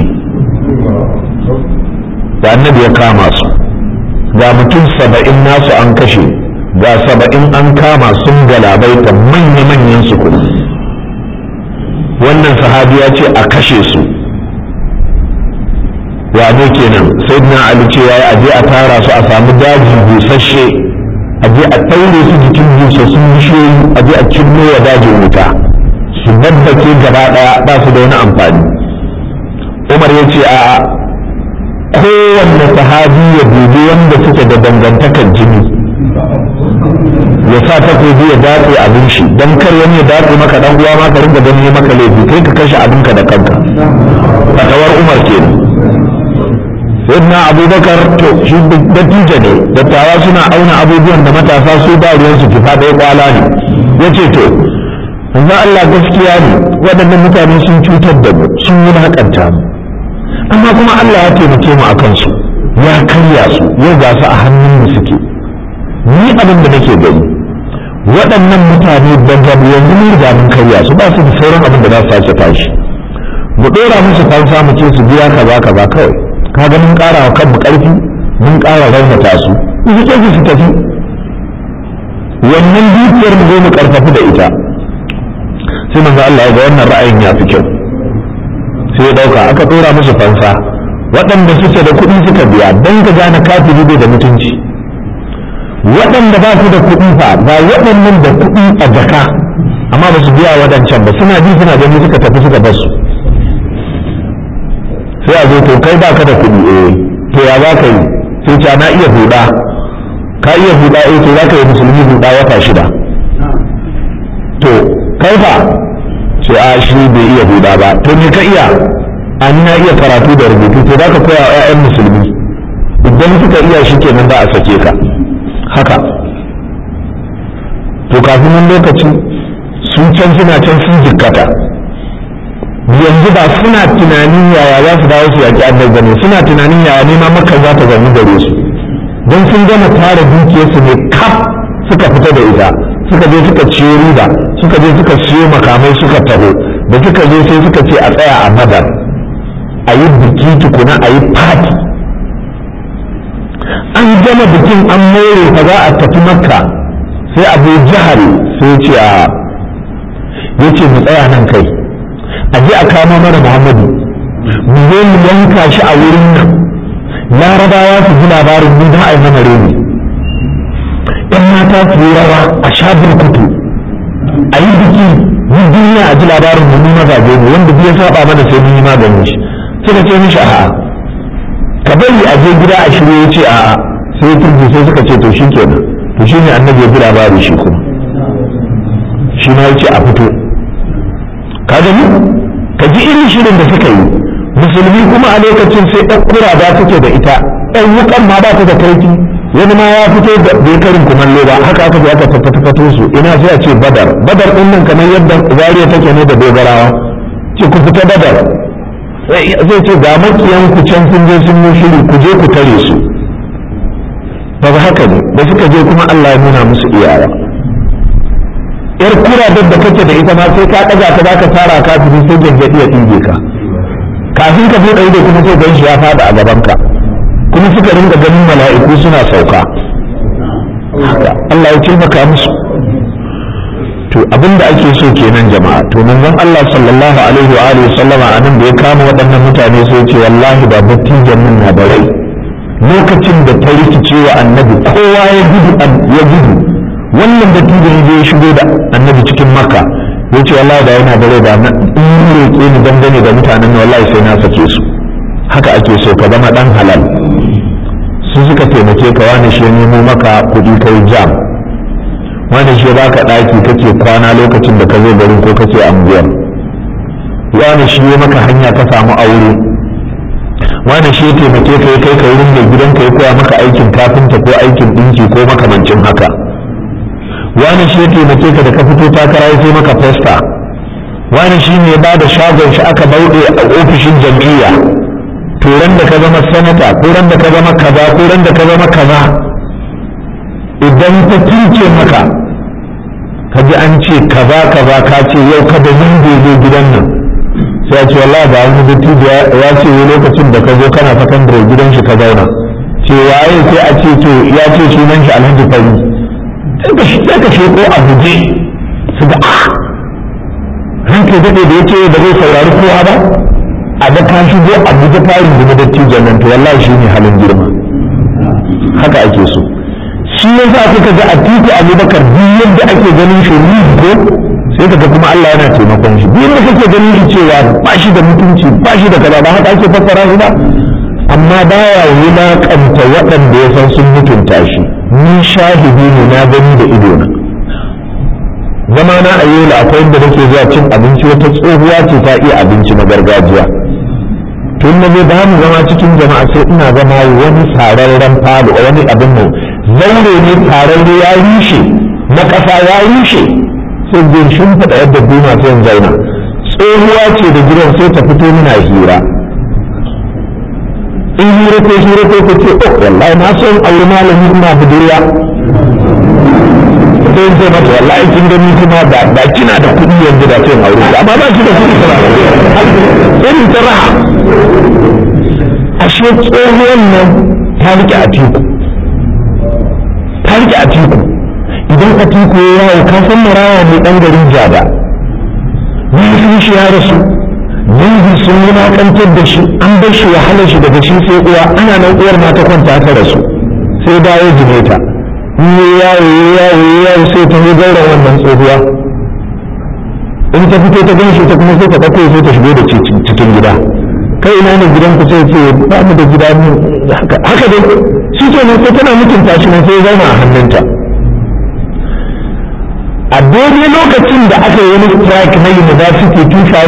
da annabi ya kama su ga mutum saba'in nasu an kashe ga saba'in an kama sun galabaita manya-manyan su kuɗi wannan sahabi ya ce a kashe su wane kenan sai na ali cewa ya aje a tara su a samu daji busasshe a je a ɗaure su jikin busassun bishiyoyi a je a cinno wa dajin wuta su babbake gaba ɗaya ba su da wani amfani umar ya ce a kowanne sahabi ya dubi wanda suke da dangantakar jini ya sa takobi ya datse abin shi don kar wani ya datse maka dan uwa ma ka ringa ganin maka laifi kai ka kashe abinka da kanka fatawar umar kenan sayyidina abubakar to shi dattijo ne dattawa suna auna abubuwan da matasa su ba ruwansu kifa ɗaya kwala ne ya ce to yanzu Allah gaskiya ne waɗannan mutane sun cutar da mu sun wulaƙanta mu amma kuma Allah ya taimake mu a kansu ya karya su yau ga su a hannun mu suke ni abin da nake gani waɗannan mutane daga yanzu mun riga mun karya su ba su da sauran abin da za su sake tashi mu ɗora musu fansa mu ce su biya kaza kaza kawai kaga mun ƙara wa kanmu ƙarfi mun ƙara raunata su su ce su tafi wannan dukiyar mu zo mu ƙarfafi da ita sai manzo Allah ya ga wannan ra'ayin ya fi kyau sai ya dauka aka ɗora musu fansa waɗanda suke da kuɗi suka biya don ka gane kafiri bai da mutunci waɗanda ba su da kuɗi fa ba waɗannan da kuɗi a jaka amma ba su biya waɗancan ba suna ji suna gani suka tafi suka bar su sai a zo to kai baka da kuɗi eh to ya za ka yi sai ce na iya huda ka iya huda eh to za ka yi musulmi huda wata shida to kai fa sai a shi bai iya huda ba to me ka iya a na iya karatu da rubutu to za ka koya wa 'ya'yan musulmi idan suka iya shi kenan za a sake ka haka to kafin wani lokaci sun can suna can sun jikkata yanzu ba suna tunanin yaya za su dawo su yaƙi annabi ne suna tunanin yaya nema maka za ta zama gare su don sun gama tara dukiyarsu ne kaf suka fita da ita suka je suka ciyo riba suka je suka siyo makamai suka taho da suka zo sai suka ce a tsaya a madar a yi biki tukuna a yi fati an gama bikin an more fa za a tafi makka sai abu jihar sai ce a ya ce mu tsaya nan kai a je a kamo mana muhammadu mu zo mu yanka shi a wurin nan larabawa su ji labarin mu za a yi mana reni yan mata su yi rawa a sha burkutu a yi biki duk duniya a ji labarin mu mazaje ne wanda ya saba mana sai mun yi maganin shi suka ce mishi a'a ka bari a je gida a shirye ya ce a'a sai ya turbi sai suka ce to shi kenan to shi ne annabi ya ji labari shi kuma shi ma ya ce a fito ka gani ka ji irin shirin da suka yi musulmi kuma a lokacin sai ɗan kurada suke da ita ɗan wukan ma ba ta da kaifi wani ma ya fito da bai karin kumallo ba haka aka je aka tattafato su ina sai a ce badar badar ɗin nan kamar yadda zariya take ne da dogarawa ce ku fita badar zai ce ga makiyan ku can sun je sun yi shiri ku je ku tare su daga haka ne da suka je kuma Allah ya nuna musu iyawa yar kura da kake da ita ma sai ka ɗaga ta zaka tara ka fi sai gangadi ya ɗige ka kafin ka buɗe ido kuma sai ganshi ya faɗa a gaban ka kuma suka ringa ganin mala'iku suna sauka Allah ya taimaka musu to abinda ake so kenan jama'a to manzon Allah sallallahu alaihi wa alihi sallama anan da ya kama waɗannan mutane sai ce wallahi ba dattijan nan na da rai lokacin da ta rikice wa annabi kowa ya gudu ya gudu wannan dattijan ya shigo da annabi cikin makka ya ce wallahi da yana da rai da in roƙe ni dangane da mutanen nan wallahi sai na sake su haka ake so ka zama dan halal su suka taimake ka wani shi ya nemo maka kuɗi kai jam wani shi ba ka ɗaki kake kwana lokacin da ka zo garin ko kake anguwar wani shi ya maka hanya ka samu aure wani shi ya taimake ka ya kai ka wurin mai gidan ka ya koya maka aikin kafinta ko aikin ɗinki ko makamancin haka wani shi ya taimake ka da ka fito takara ya sai maka festa wani shi ne ba da shagon shi aka bauɗe a ofishin jam'iyya turan da ka zama sanata ko ran da ka zama kaza ko ran da ka zama kaza idan ta tunce maka ka ji an ce kaza kaza ka ce yau ka da yin gobe gidan nan sai a ce wallahi ba wani dattijo ya ce wani lokacin da ka zo kana sakandare gidan shi ka zauna ce waye sai a ce to ya ce sunan shi alhaji fari sai ka sheko a guje su ga ah ranka daɗe da ya ce ba zai saurari kowa ba a da ka shigo a guje farin da dattijon nan to wallahi shi ne halin girma haka ake so shi ya sa kuka ga a titi abubakar duk yadda ake ganin shi ko sai kaga kuma Allah yana taimakon shi duk yadda kake ganin shi cewa ba shi da mutunci ba shi da kaza ba haka ake fassara shi ba amma baya wulaƙanta waɗanda ya san sun mutunta shi ni shahidi ne na gani da ido na zama na a yola akwai inda nake zuwa cin abinci wata tsohuwa ce ta iya abinci na gargajiya tun na ba mu zama cikin jama'a sai ina zama wani sararren falo wani abin nan zaure ne tararre ya rushe na ƙasa ya rushe sai zai shimfiɗa yadda duma sai in zauna tsohuwa ce da gidan sai ta fito muna hira in hira ko hira ko ta ce oh wallahi na son aure malami ina budurwa sai ce mata wallahi kin gani kuma da da kina da kuɗi yanzu da sai aure amma ba ki da kuɗi ba sai ta raha ashe tsohuwan nan ta rike a teku ta rike a teku idan a teku ya yawo ka san maraya ne dan garin jada mahaifin shi ya rasu dangi sun wulaƙantar da shi an bar shi wahalar shi daga shi sai uwa ana nan uwar ma ta kwanta ta rasu sai dawo jimeta in yi yawo yawo yawo sai ta yi gaura wannan tsohuwa in ta fito ta gan shi ta kuma sai ta ɗauko sai ta shigo da cikin gida kai ina ne gidan ku sai ce ba mu da gida mu haka haka dai shi ke nan sai tana mutunta shi ne sai zauna a hannunta a daidai lokacin da aka yi wani strike na university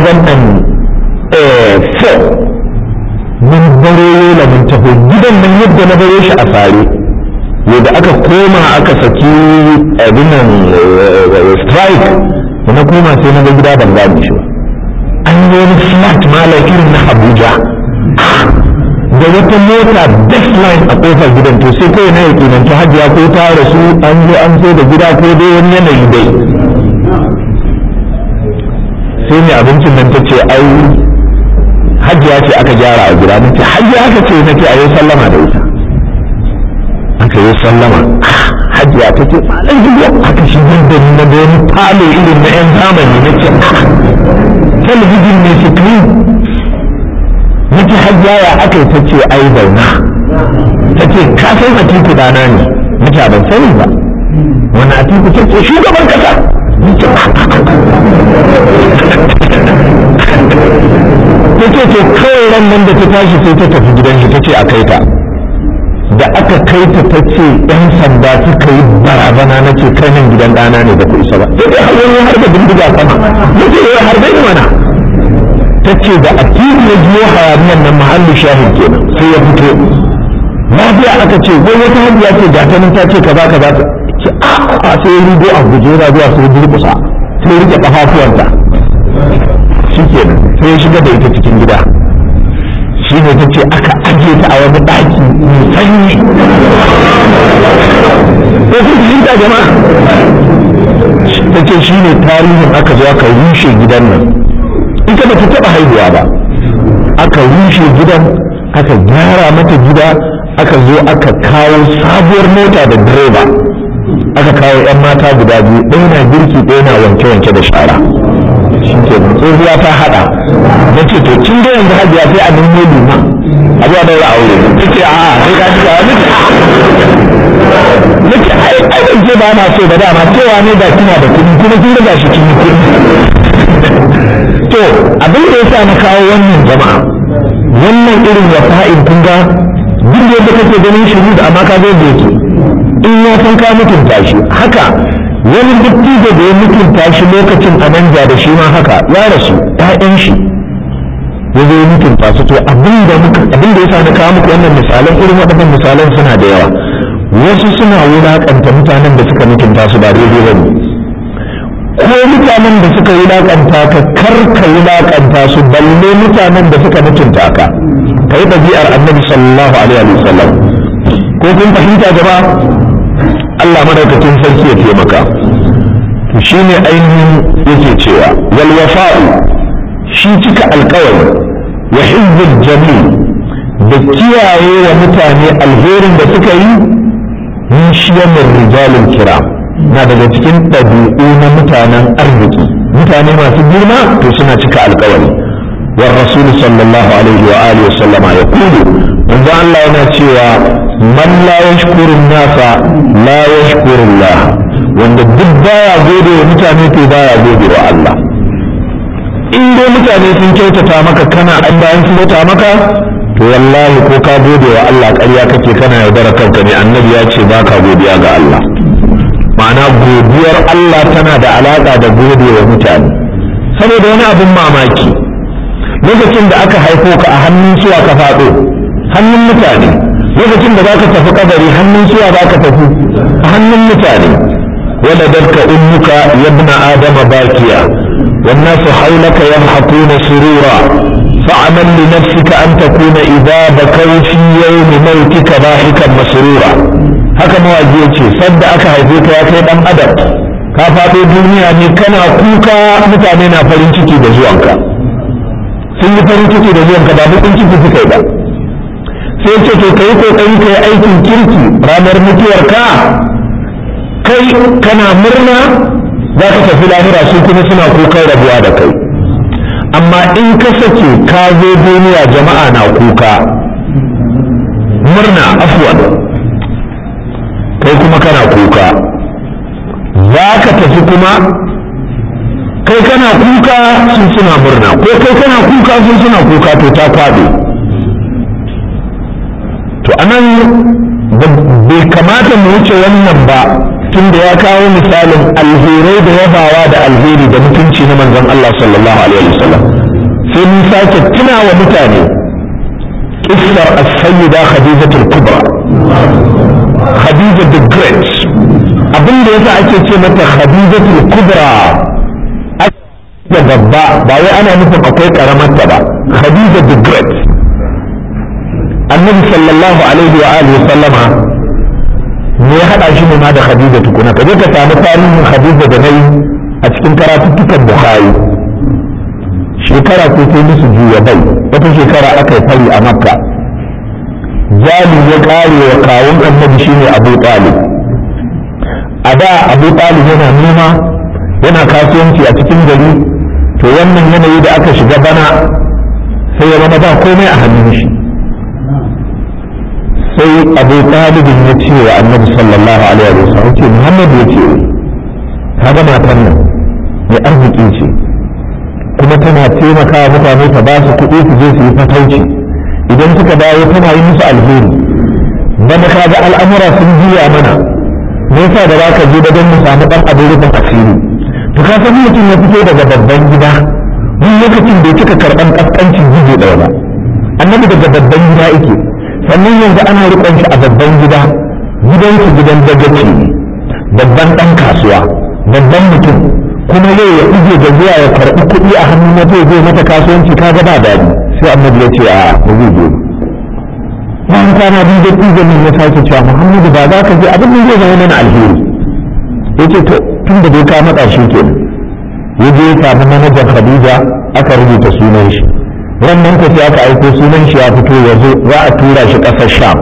2004 mun baro yola mun taho gidan nan yadda na baro shi a fare yadda aka koma aka saki abinan strike da na koma sai na ga gida ban gane shi an yi wani flat malam irin na abuja da wata mota baseline a kofar gidan to sai kawai na yake nan ta hajiya ko ta rasu an zo an sai da gida ko dai wani yanayi dai sai mai abincin nan ta ce ai hajiya ce aka gyara a gida nace hajiya aka ce nace a yi sallama da ita aka yi sallama hajiya ta ce malam jiya aka shi da na da wani falo irin na yan zamani na ce talabijin ne screen nake hajiya ya aka yi ta ce ai zauna ta ce ka san atiku dana ne nake ban sani ba wani atiku ta ce shugaban kasa nake ta ce to kawai ran nan da ta tashi sai ta tafi gidan shi ta ce a kai ta da aka kai ta ta ce yan sanda suka yi barazana na ce kai nan gidan ɗana ne da ku isa ba sai dai har har da bindiga sama na ce ya har dai mana ta ce da a titi ya biyo hayaniyan nan mahallin shahid kenan sai ya fito lafiya aka ce wai wata hajiya ce ga ta nan ta ce kaza kaza ta ce a a sai ya rigo a guje yana zuwa sai ya durƙusa sai ya rike kafafuwanta shi kenan sai ya shiga da ita cikin gida shi ne ta ce aka ajiye ta a wani ɗaki mai sanyi ko kun fahimta jama'a ta ce shi ne tarihin aka zo aka rushe gidan nan ita ba ta taɓa haihuwa ba aka rushe gidan aka gyara mata gida aka zo aka kawo sabuwar mota da direba aka kawo 'yan mata guda biyu ɗaya na girki ɗaya na wanke-wanke da shara shi ke tsohuwa ta haɗa na ce to kin ga yanzu hajiya sai a nemo liman a zuwa daura aure ta ce a sai ka ci gawa nake nake ai ai ban ce ba na so ba dama cewa ne da kina da kuɗi kuma kin ga shi kin yi kuɗi to abin da yasa na kawo wannan jama'a wannan irin wafa'in kun ga duk da yadda kake ganin shi da amma ka zo da yake in ya san ka mutunta shi haka wani dattijo da ya mutunta shi lokacin a manja da shi ma haka ya rasu ƴaƴan shi ya zo ya mutunta su to abin da abin da yasa na kawo muku wannan misalan irin waɗannan misalan suna da yawa wasu suna wulaƙanta mutanen da suka mutunta su ba daidai ba ne ko mutanen da suka wulaƙanta ka kar ka wulaƙanta su balle mutanen da suka mutunta ka ka yi ɗabi'ar annabi sallallahu alaihi wa sallam ko kun fahimta jama'a Allah madaukakin sarki ya taimaka to shine ainihin yake cewa wal wafa'u shi cika alƙawari wa hizzul jamil da kiyaye wa mutane alherin da suka yi min shiyamin rijalin kiram na daga cikin ɗabi'u na mutanen arziki mutane masu girma to suna cika alƙawari والرسول صلى الله عليه وآله وسلم يقول من الله yana cewa man la yashkuru nasa la yashkuru Allah wanda duk baya gode wa mutane to baya gode wa Allah in dai mutane sun kyautata maka kana an bayan sun kyauta maka to wallahi ko ka gode wa Allah ƙarya kake kana yaudara kanka ne annabi ya ce baka godiya ga Allah ma'ana godiyar Allah tana da alaƙa da gode wa mutane saboda wani abin mamaki lokacin da aka haifo ka a hannun suwa ka faɗo hannun mutane lokacin da zaka tafi kabari hannun suwa zaka tafi a hannun mutane ولدتك أمك يا ابن آدم باكيا والناس حولك يضحكون سرورا فاعمل لنفسك أن تكون إذا بكوا في يوم موتك ضاحكا مسرورا haka mawaji ya ce sadda aka haife ka ya kai dan adam ka faɗo duniya ne kana kuka mutane na farin ciki da zuwanka sun yi farin ciki da zuwanka ba bakin ciki suka yi ba sai ce to kai kokari kai aikin kirki ranar mutuwarka kai kana murna za ka tafi lahira su kuma suna kukan rabuwa da kai amma in ka sake ka zo duniya jama'a na kuka murna afwan kai kuma kana kuka za ka tafi kuma kai kana kuka sun suna murna ko kai kana kuka sun suna kuka to ta kwaɗe to anan bai kamata mu wuce wannan ba tunda ya kawo misalin alherai da yabawa da alheri da mutunci na manzon Allah sallallahu alaihi wasallam sai mun sake tuna wa mutane kissar as-sayyida khadijatul kubra khadija the great abin da yasa ake ce mata khadijatul kubra da babba ba wai ana nufin akwai karamarta ba khadija the great annabi sallallahu alaihi wa alihi sallama me ya haɗa shi ne ma da Khadija tukuna ka je ka samu tarihin Khadija da nayi a cikin karatuttukan Bukhari shekara ko sai musu juya bai wata shekara aka yi fari a Makka jali ya kare wa kawun annabi shine Abu Talib a da Abu Talib yana noma yana kasuwanci a cikin gari to wannan yanayi da aka shiga bana sai ya zama ba komai a hannun shi sai abu talibin ya ce wa annabi sallallahu alaihi wa sallam ce muhammad ya ce ka ga matan nan mai arziki ce kuma tana taimaka mutane ta ba su kuɗi su je su yi fatauci idan suka dawo tana yi musu alheri bana ka ga al'amura sun juya mana me yasa da za ka je da don mu samu ɗan abin rufin asiri to ka san mutum ya fito daga babban gida wani lokacin bai cika karɓan ƙasƙancin jigo ɗaya ba annabi daga babban gida yake sannan yanzu ana rikon shi a babban gida gidansu gidan dagaci ne babban ɗan kasuwa babban mutum kuma yau ya ije da zuwa ya karɓi kuɗi a hannun na zai zai mata kasuwanci ka ga ba daɗi sai annabi ya ce a ba zai je bayan kwana biyu da ɗiga min ya sake cewa muhammadu ba za ka je abin da zai zama mana alheri ya ce to tun da dai ka matsa shi kenan ya je ya samu manajan khadija aka rubuta sunan shi wannan ku sai aka aiko sunan shi ya fito ya zo za a tura shi ƙasar sham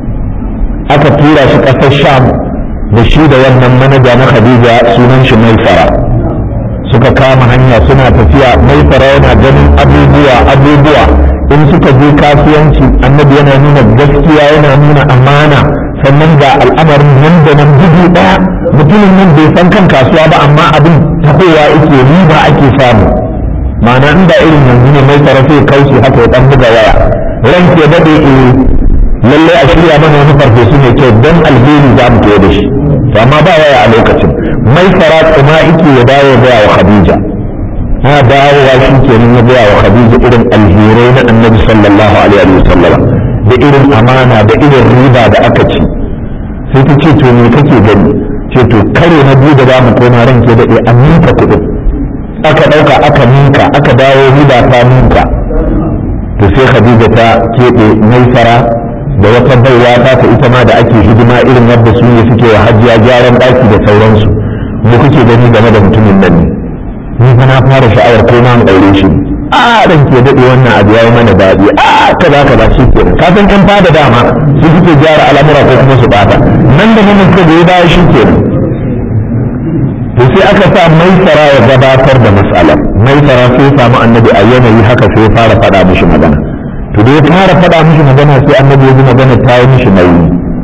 aka tura shi ƙasar sham da shi da wannan manaja na khadija sunan shi maifara suka kama hanya suna tafiya maifara yana ganin abubuwa abubuwa in suka je kasuwanci annabi yana nuna gaskiya yana nuna amana sannan ga al'amarin nan da nan bugu ɗaya mutumin nan bai san kan kasuwa ba amma abin tahowa ake riba ake samu ma'ana inda irin yanzu ne mai tsara sai kauce haka ya dan buga waya ran ke dade eh lalle a shirya mana wani farfesu mai kyau don alheri za mu da shi to amma ba waya a lokacin mai tsara kuma ike ya dawo ya wa khadija na dawowa shi kenan ya gaya wa khadija irin alherai na annabi sallallahu alaihi wa sallam da irin amana da irin riba da aka ci sai ta ce to me kake gani ce to kare na biyu da za mu koma ran ke dade an ninka kuɗin aka ɗauka aka ninka aka dawo riba ta ninka to sai khadija ta keɓe maisara da wata baiwa ta ta ita ma da ake hidima irin yadda su ne suke wa hajjiya gyaran ɗaki da sauransu me kuke gani game da mutumin nan ne ni fa na fara sha'awar ko ma aure shi a ran ke daɗe wannan abu yayi mana daɗi a kaza kaza shi ke ka san ƴan fada dama su suke gyara al'amura ko kuma su bata nan da nan ka goyi baya shi ke to sai aka sa maisara ya gabatar da matsalar maisara sai samu annabi a yanayi haka sai ya fara faɗa mishi magana to da ya fara faɗa mishi magana sai annabi ya ji magana ta yi mishi nauyi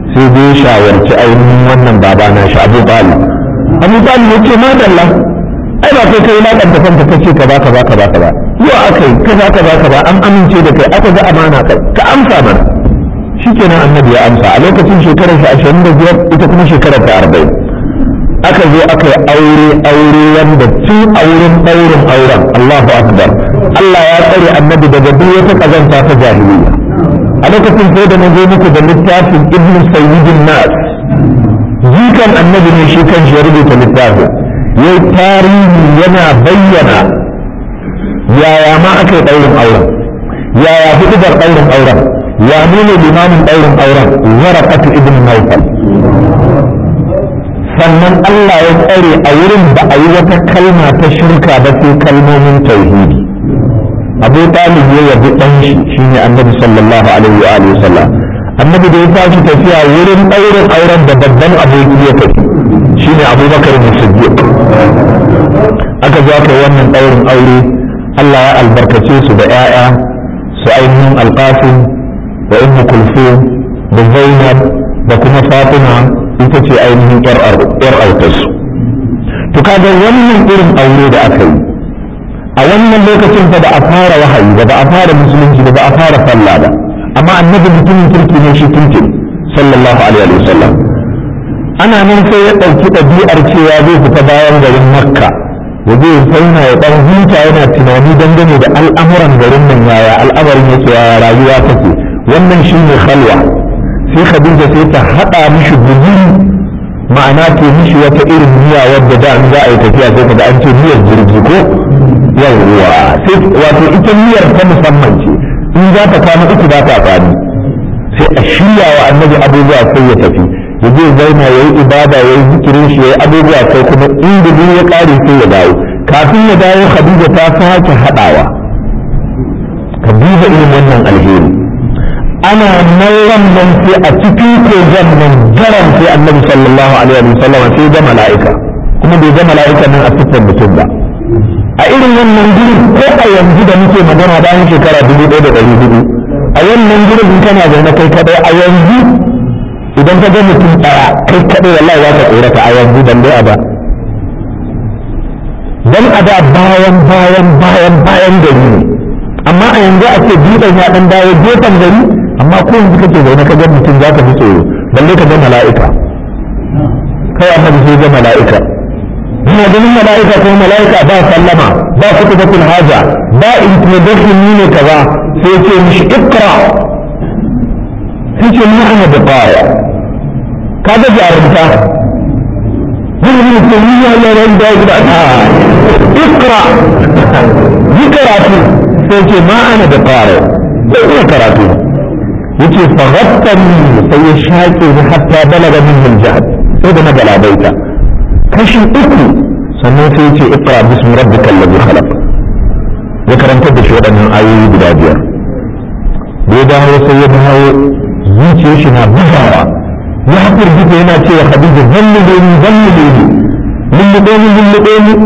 sai dai shawarci ainihin wannan baba na shi abu talib abu talib ya ce madalla ai ba kai kai lakanta kanka kace ka ba ka ba ka ba ka ba yau aka yi kaza kaza kaza an amince da kai aka ga amana kai ka amsa mana shikenan annabi ya amsa a lokacin shekarar shi ashirin da biyar ita kuma shekarar ta arba'in aka zo aka yi aure aure wanda tun a wurin ɗaurin auren Allahu akbar Allah ya tsare annabi daga duk wata kazanta ta jahiliya a lokacin sai da na zo muku da littafin ibnu sayyidin nas jikan annabi ne shi kan shi ya rubuta littafin yayi tarihi yana bayyana yaya ma aka yi ɗaurin auren yaya hudubar ɗaurin auren ya nuna limamin ɗaurin auren waraqatu ibn nawfal sannan Allah ya tsare a wurin ba a yi wata kalma ta shirka ba sai kalmomin tauhidi abu talib ya yabi ɗan shi shine annabi sallallahu alaihi wa alihi sallam annabi da ya tashi tafiya wurin ɗaurin auren da babban aboki ya tafi shine abubakar siddiq aka zo aka wannan ɗaurin aure Allah ya albarkace su da 'ya'ya su ainihin alƙasim da ummu kulfum da zainab da kuma fatima ita ce ainihin yar autarsu to kaga wannan irin aure da aka yi a wannan lokacin fa da a fara wahayi da ba a fara musulunci da ba a fara sallah ba amma annabi mutumin kirki ne shi kirki sallallahu alaihi wasallam ana nan sai ya ɗauki ɗabi'ar cewa zai fita bayan garin makka ya zai zauna ya ɗan huta yana tunani dangane da al'amuran garin nan yaya al'amarin yake yaya rayuwa take wannan shi ne khalwa sai khadija sai ta haɗa mishi guzuri ma'ana ke mishi wata irin miya wadda da za a yi tafiya sai ka da an ce miyar jirgi ko yawwa sai wato ita miyar ta musamman ce in za ta kwana uku za ta kwani sai a shirya wa annabi abubuwa sai ya tafi ya je zauna ya yi ibada ya yi zikirin shi ya yi abubuwa sai kuma in gudu ya ƙare sai ya dawo kafin ya dawo khadija ta sake haɗawa ka duba irin wannan alheri ana nan nan sai a cikin kogon nan jaran sai annabi sallallahu alaihi wa sallam sai ga mala'ika kuma bai ga mala'ika nan a siffar mutum ba a irin wannan gurin ko a yanzu da muke magana bayan shekara dubu ɗaya da ɗari hudu a wannan gurin in kana zaune kai kadai a yanzu idan ka ga mutum ɗaya kai kadai wallahi za ka tsorata a yanzu dan dai a da dan a da bayan bayan bayan bayan gari ne amma a yanzu a ce dutsen ya dan dawo gefen gari amma ko yanzu kake zaune ka ga mutum za ka fi tsoro balle ka ga mala'ika kai annabi sai ga mala'ika ina ganin mala'ika ko mala'ika ba sallama ba kutubatul haja ba introduction ni ne kaza sai ce mishi ikra sai ce ni ana da qara kaga jarumta zai yi ce ni ya yi ran da gida a ikra yi karatu sai ce ma ana da qara sai ina karatu yace faghattani sai ya shaƙe ni hatta balaga min al-jahd sai da na galabaita kashi uku sannan sai ce ikra bismi rabbika alladhi khalaq ya karanta da shi waɗannan ayoyi guda biyar da ya dawo sai ya dawo zuciyar shi na bugawa ya haƙur gita yana cewa khadija zalluɗe ni zalluɗe ni lulluɗe ni lulluɗe ni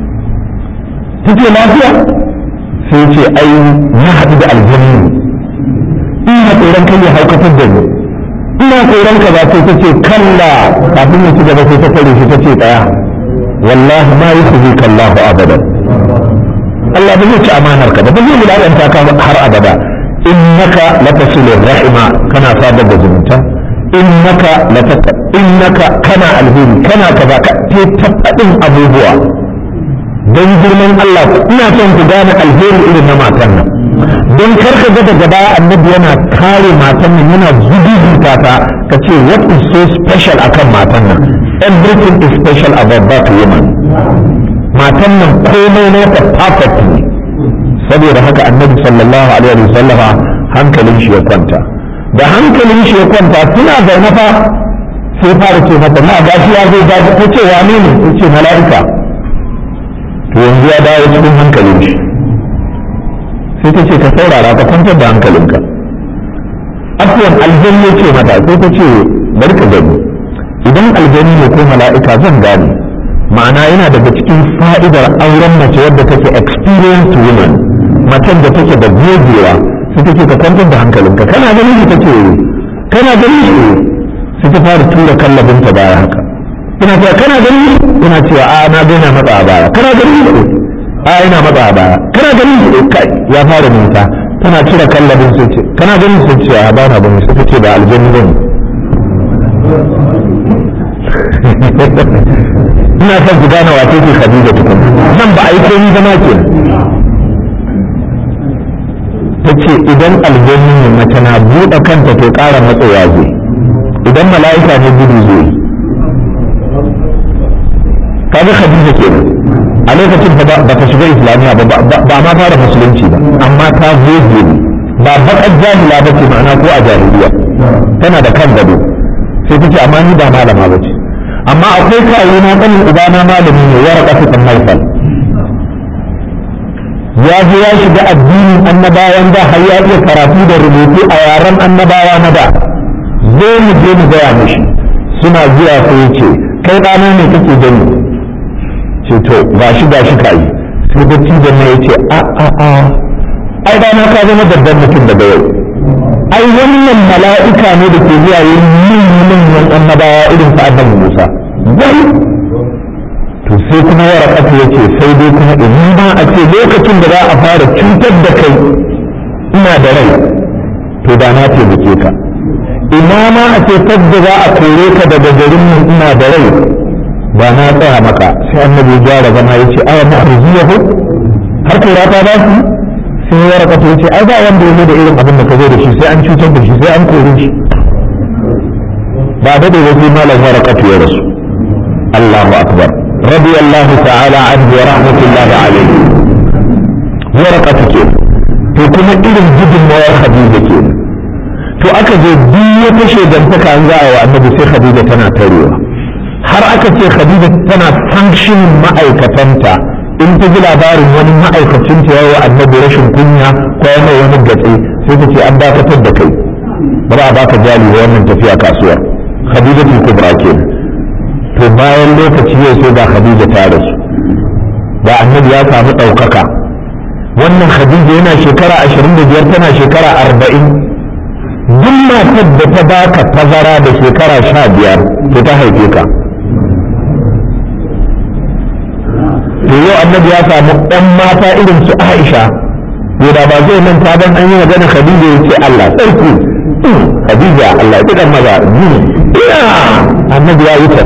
take lafiya sai ce ai na haɗu da aljanni ina tsoron kai ya haukatar da ni ina tsoron ka ba sai ta ce kalla kafin ya ci gaba sai ta tare shi ta ce ɗaya wallahi ma yi kuzi kallahu abadan Allah ba zai ci amanar ka ba ba zai wulaƙanta ka har abada innaka latasilur rahima kana sadar da zumunta innaka lataka innaka kana alheri kana kaza ka te tabbadin abubuwa don girman Allah ina son ku gane alheri irin na matan nan don karka ga daga baya annabi yana kare matan nan yana zubuta ta ka ce what is so special akan matan nan everything is special about that woman matan nan komai na ta perfect ne saboda haka annabi sallallahu alaihi wa sallama hankalin shi ya kwanta da hankalin shi ya kwanta suna zaune fa sai fara ce mata na gashi ya zo gashi ta ce wane ne ta ce mala'ika to yanzu ya dawo cikin hankalin shi sai ta ce ka saurara ka kwantar da hankalinka afuwan aljanni ce mata sai ta ce bari ka gani idan aljanni ne ko mala'ika zan gane ma'ana yana daga cikin fa'idar auren mace wadda take experienced woman macen da take da gogewa sai take ka kwantar da hankalinka kana ganin shi take kana ganin shi sai ta fara tura kallabinta baya haka ina cewa kana gani ina cewa a na ga yana matsa a baya kana gani a ina matsa a baya kana gani kai ya fara nisa tana cire kallabin sai ce kana gani sai ce a ba na gani sai ta ce ba aljanni bane ina son ku gane wace ce Khadija tukun nan ba a yi komai zama ke ta ce idan aljanni ne mace na buɗe kanta to ƙara matsowa zai idan mala'ika ne gudu zai kaga Khadija kenan a lokacin ba ta shiga islamiyya ba ba ma fara musulunci ba amma ta goge ne ba baƙar jahila ba ce ma'ana ko a jahiliya tana da kan gado sai ta ce amma ni ba malama ba ce amma akwai kawo na ƙanin ubana malami ne ya raka su maifal ya je ya shiga addinin annabawan da har ya iya karatu da rubutu a yaren annabawa na da zo mu je mu gaya mishi suna zuwa sai ya ce kai ɗana ne kake gani ce to gashi gashi ka yi sai bacci da ne ya ce a a a ai ɗana ka zama babban mutum daga yau ai wannan mala'ika ne da ke zuwa yin manyan annabawa irin sa annabi Musa wai to sai kuma warakatu ya ce sai dai kuma in ba a ce lokacin da za a fara cutar da kai ina da rai to da na taimake ka ina ma a ce fadda za a kore ka daga garin nan ina da rai ba na tsaya maka sai annabi ya gyara zama ya ce aya na arziyahu har kora ta ba su sai ya raka ya ce ai ba wanda ya zo da irin abin da ka zo da shi sai an cutar da shi sai an kore shi ba da da sai malam ya raka ya rasu Allahu akbar radiyallahu ta'ala anhu wa rahmatullahi alayhi ya raka ke to kuma irin gudunmawar Khadija ke to aka je duk wata shegantaka an za a wa annabi sai Khadija tana tarewa har aka ce Khadija tana functioning ma'aikatanta in ta ji labarin wani ma'aikacin ta yawa annabi rashin kunya ko yana wani gatse sai ta ce an dakatar da kai ba za a baka jali wa wannan tafiya kasuwar khadija ta kubra ke to bayan lokaci yau sai ga khadija ta rasu da annabi ya samu ɗaukaka wannan khadija yana shekara ashirin da biyar tana shekara arba'in duk matar da ta baka tazara da shekara sha biyar to ta haife ka to yau annabi ya samu ɗan mata irin su Aisha to da ba zai manta ban an yi magana Khadija ya ce Allah sarki Khadija Allah ya kidan maza ina annabi ya yi ta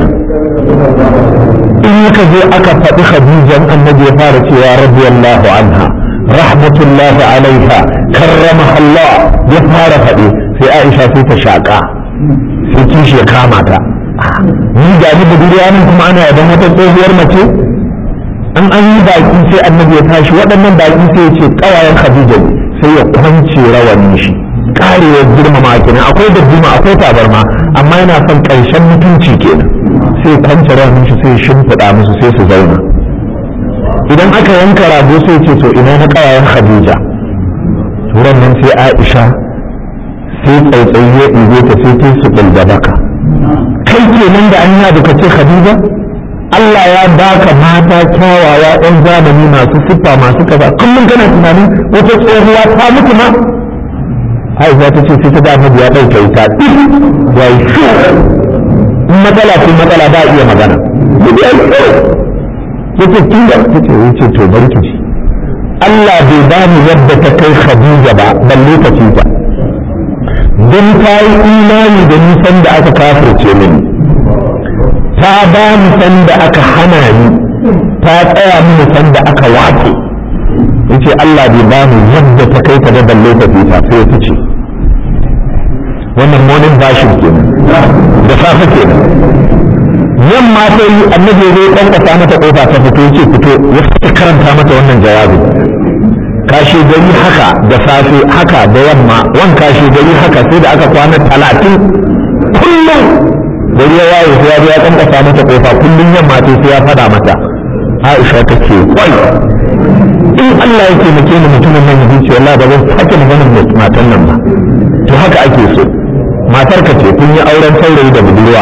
in ka zo aka faɗi Khadija annabi ya fara cewa radiyallahu anha rahmatullahi alaiha karramaha Allah ya fara faɗi sai Aisha sai ta shaƙa sai kishi ya kama ta ni ga ni budurwa nan kuma ana yaban wata tsohuwar mace an an yi baki sai annabi ya tashi waɗannan baki sai ya ce ƙawayen khadija ne sai ya kwance rawanin shi karewar girmama kenan akwai darduma akwai tabarma amma yana son ƙarshen mutunci kenan sai ya kwance rawanin shi sai ya shimfiɗa musu sai su zauna idan aka yanka rago sai ce to ina na ƙawayen khadija turan nan sai aisha sai tsautsayi ya ɗigo ta sai ta su da baka kai kenan da an yi ka ce khadija Allah ya baka mata kyawawa ɗan zamani masu siffa masu kaza kullum kana tunanin wata tsohuwa ta mutu ma Aisha ta ce sai ta ga Annabi ya ɗauke ita ya yi shu in matsala ce matsala ba iya magana ya yi shu yace kin da tace yace to barki ji Allah bai bani yadda ta kai Khadija ba balle ta ci ta don ta yi imani da nisan da aka kafirce mini ta ba ni sanda aka hana ni ta tsaya mini sanda aka wace yace Allah bai ba ni yadda ta kai ta da balle ta fita sai ta ce wannan morning version kenan da safe kenan yamma ta yi annabi ya zo kankasa mata kofa ta fito yace fito ya fita karanta mata wannan jawabi kashe gari haka da safe haka da yamma wan kashe gari haka sai da aka kwana talatin kullum gari ya waye sai ya zo ya kankasa mata kofa kullum yamma ta sai ya fada mata Aisha ta ce kwai in Allah ya taimake ni mutumin nan ya ce wallahi ba zan sake maganar da matan nan ba to haka ake so matar ka ce kun yi auren saurayi da budurwa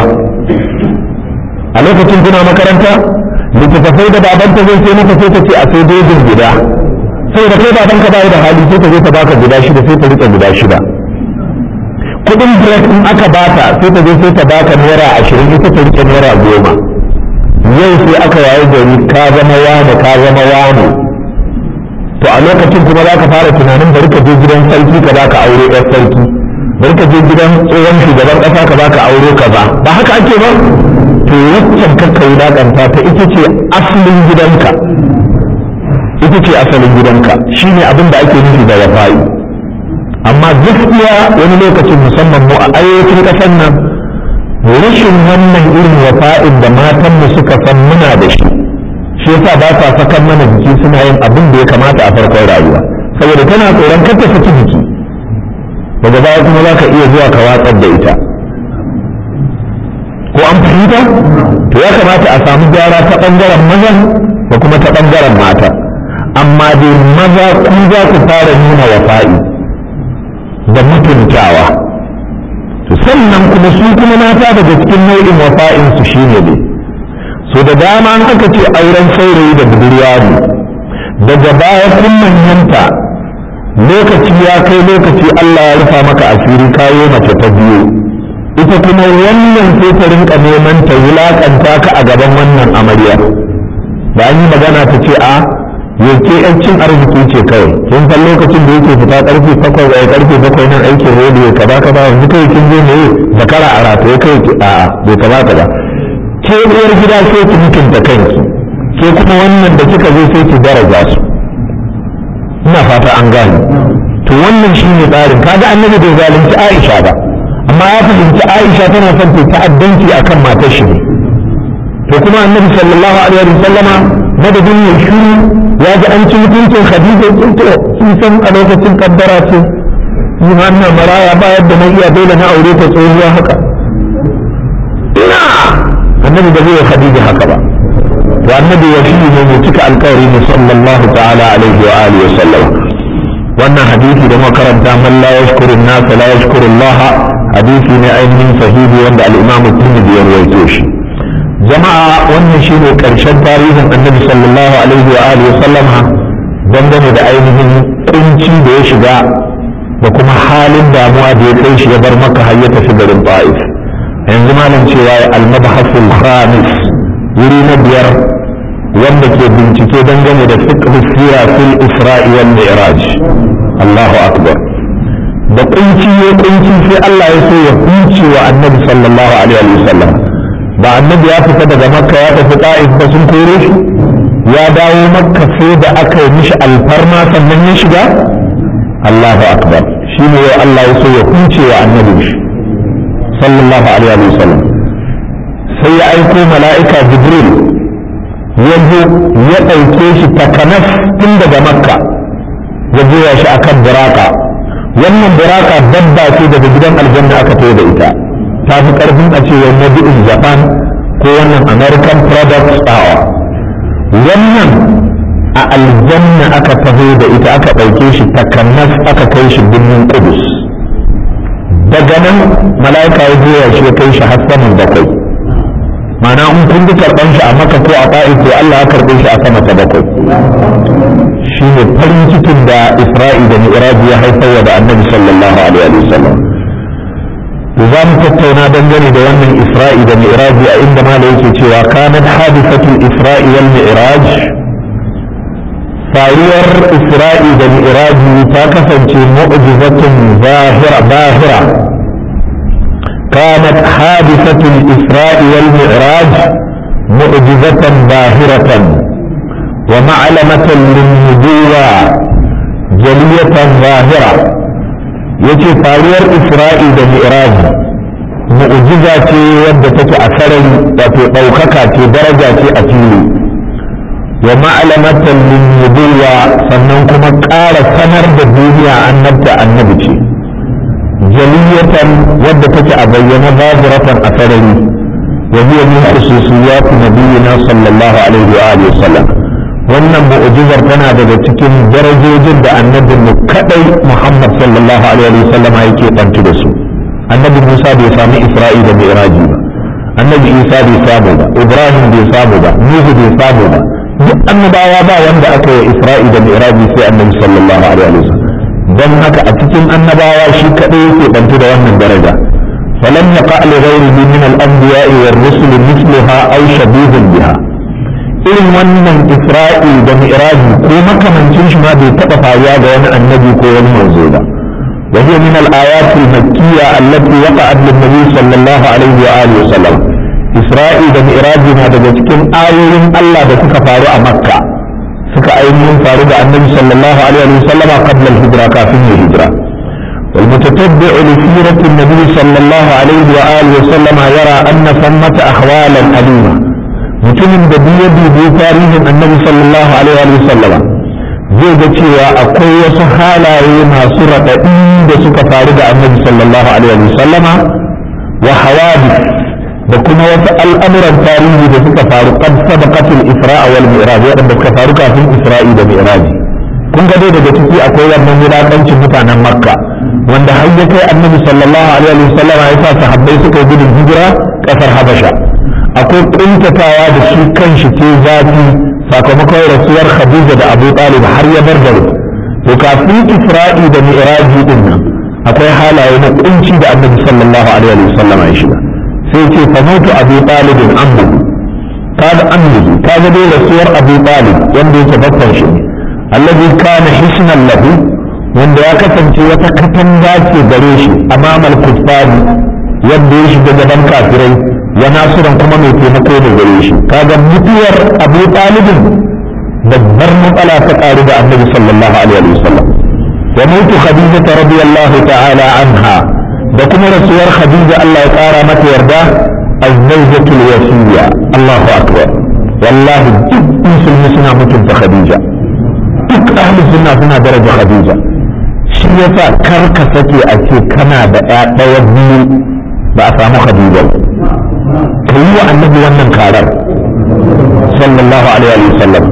a lokacin kuna makaranta littattafai da babanta zai ce maka sai ta ce a sai dojin gida saboda kai babanka ba da hali sai ta zo ta baka guda shida sai ta rika guda shida kudin break in aka bata sai ta je sai ta baka naira ashirin ita ta rike naira goma yau sai aka waye gari ka zama wane ka zama wane to a lokacin kuma za ka fara tunanin bari ka je gidan sarki ka baka aure yar sarki bari ka je gidan tsohon shugaban kasa ka baka aure kaza ba haka ake ba to waccan kakka wulaƙanta ta ita ce asalin gidanka ita ce asalin gidanka shine abin da ake nufi da wafa'i amma gaskiya wani lokacin musamman mu a arewacin ƙasar nan rashin wannan irin wafa'in da matanmu suka san muna da shi shi yasa ba sa sakan mana jiki suna yin abin da ya kamata a farkon rayuwa saboda tana tsoron kar ta saki jiki daga baya kuma za ka iya zuwa ka watsar da ita ko an fahimta to ya kamata a samu gyara ta ɓangaren mazan da kuma ta ɓangaren mata amma dai maza ku za ku fara nuna wafa'i da mutuntawa sannan kuma su kuma mata daga cikin nau'in wafa'in su shine ne so da dama an aka ce auren saurayi da budurwa ne daga baya kun manyanta lokaci ya kai lokaci Allah ya rufa maka asiri kayo mace ta biyu ita kuma wannan sai ta rinka neman ta wulakanta ka a gaban wannan amarya da an yi magana ta ce a yake yan cin arziki ce kawai kin san lokacin da yake fita karfe bakwai ai karfe bakwai nan aikin rediyo kaza kaza yanzu kai kin je ne zakara a rataye kai ki a bai kamata ba ke uwar gida sai ki mutunta kanki ke kuma wannan da kika zo sai ki daraja su ina fata an gane to wannan shine tsarin kaga annabi bai zalunci Aisha ba amma ya fahimci Aisha tana son ta ta'addanci akan matar shi ne to kuma annabi sallallahu alaihi wa sallama madadin ya shiru ya ji an ci mutuncin Khadija kin to sun san a lokacin kaddara ce ni ma ina maraya ba yadda na iya dole na aure ta tsohuwa haka ina annabi ba zai Khadija haka ba to annabi ya shi ne mai cika alkawari ne sallallahu ta'ala alaihi wa alihi wa sallam wannan hadisi da makaranta man la yashkuru an-nas la yashkuru Allah hadisi ne ainihin sahihi wanda al-Imam Tirmidhi ya rawaito shi jama'a wannan shine karshen tarihin annabi sallallahu alaihi wa alihi wa sallama dangane da ainihin kunci da ya shiga da kuma halin damuwa da ya kai shi ya bar maka har ya tafi garin Ta'if yanzu malam cewa al-mabhasul khamis wuri na biyar wanda ke bincike dangane da fiqh sira fil isra'i wal mi'raj Allahu akbar da kunci ya kunci sai Allah ya so ya kunci wa annabi sallallahu alaihi wa sallam ba annabi ya fita daga makka ya tafi ta'if ba sun kore shi ya dawo makka sai da aka yi mishi alfarma sannan ya shiga Allahu akbar shine yau Allah ya so ya kunce wa annabi shi sallallahu alaihi wa sallam sai ya aiko mala'ika jibril ya zo ya ɗauke shi takanas tun daga makka ya goya shi akan buraka wannan buraka dabba ce daga gidan aljanna aka tayo da ita ta fi ƙarfin a ce wannan bi'in japan ko wannan american product power wannan a aljanna aka taho da ita aka ɗauke shi takanas aka kai shi birnin kudus daga nan mala'ika ya goya shi ya kai shi har saman bakwai mana in kun ji karɓan shi a maka ko a ta'if to Allah ya karɓe shi a sama ta bakwai shi ne farin cikin da Isra'i da Mi'raji ya haifar da Annabi sallallahu alaihi wa sallam to za mu tattauna dangane da wannan Isra'i da Mi'raji a inda malai yake cewa kanat hadisatul Isra'i wal Mi'raj faruwar Isra'i da Mi'raji ta kasance mu'jizatun zahira bahira كانت حادثة الإسراء والمعراج معجزة باهرة ومعلمة للنبوة جلية ظاهرة yace faruwar isra'i da mi'raji mu'jiza ce wadda take a sarari wato ɗaukaka ce daraja ce a fili wa ma'alamatan lin nubuwa sannan kuma ƙara sanar da duniya annabta annabi ce jaliyatan wadda take a bayyana zahiratan a sarari wa hiya min khususiyat nabiyina sallallahu alaihi wa alihi wasallam wannan mu'jizar tana daga cikin darajojin da annabin mu kadai Muhammad sallallahu alaihi wa sallam yake bantu da su annabi Musa bai sami Isra'i da Mi'raji ba annabi Isa bai samu ba Ibrahim bai samu ba Nuhu bai samu ba duk annabawa ba wanda aka yi Isra'i da Mi'raji sai annabi sallallahu alaihi wa sallam don haka a cikin annabawa shi kaɗai yake bantu da wannan daraja فلم يقع لغيره من الأنبياء والرسل مثلها أو شبيه بها irin wannan isra'i da mi'raji ko makamancin shi ma bai taɓa faruwa ga wani annabi ko wani manzo ba wa hiya min al-ayat al-makkiyya allati waqa'at lin-nabi sallallahu alaihi wa alihi wasallam isra'i da mi'raji na daga cikin ayoyin Allah da suka faru a makka suka ainihin faru da annabi sallallahu alaihi wa sallam qabla al-hijra kafin ya hijra والمتتبع لسيرة النبي صلى الله عليه وآله وسلم يرى أن ثمة أحوالا أليمة mutumin da duk ya dubi tarihin annabi sallallahu alaihi wa sallam zai ga cewa akwai wasu halaye masu raɗaɗi da suka faru da annabi sallallahu alaihi wa sallama wa hawadi da kuma wasu al'amuran tarihi da suka faru qad sabaqat al-isra wal mi'raj wadanda suka faru kafin isra'i da mi'raj kun ga dai daga ciki akwai wannan wulakancin mutanen makka wanda har ya kai annabi sallallahu alaihi wa sallama ya sa sahabbai suka yi gudun hijira kasar habasha akwai kuntatawa da shi kanshi ce zafi sakamakon rasuwar Khadija da Abu Talib har ya bar gari to kafin Isra'i da Mi'raji din nan akwai halaye na kunci da Annabi sallallahu alaihi wa sallam ya shiga sai ce fa mutu Abu Talib ammu kada ammu kaga dai rasuwar Abu Talib wanda yake babban shi ne alladhi kana hisnan lahu wanda ya kasance wata katanga ce gare shi amamal kuffari yadda ya shiga gaban kafirai ya nasiran kuma mai taimako ne gare shi kaga mutuwar abu talibin babbar matsala ta karu da annabi sallallahu alaihi wa sallam wa mutu khadija radiyallahu ta'ala anha da kuma rasuwar khadija Allah ya kara mata yarda az-zawjatul wasiyya Allahu akbar wallahi duk musulmi suna mutunta khadija duk ahli sunna suna daraja khadija shi yasa kar ka sake a ce kana da ɗaya biyu ba a samu khadija ka yi wa annabi wannan karar sallallahu alaihi wa sallam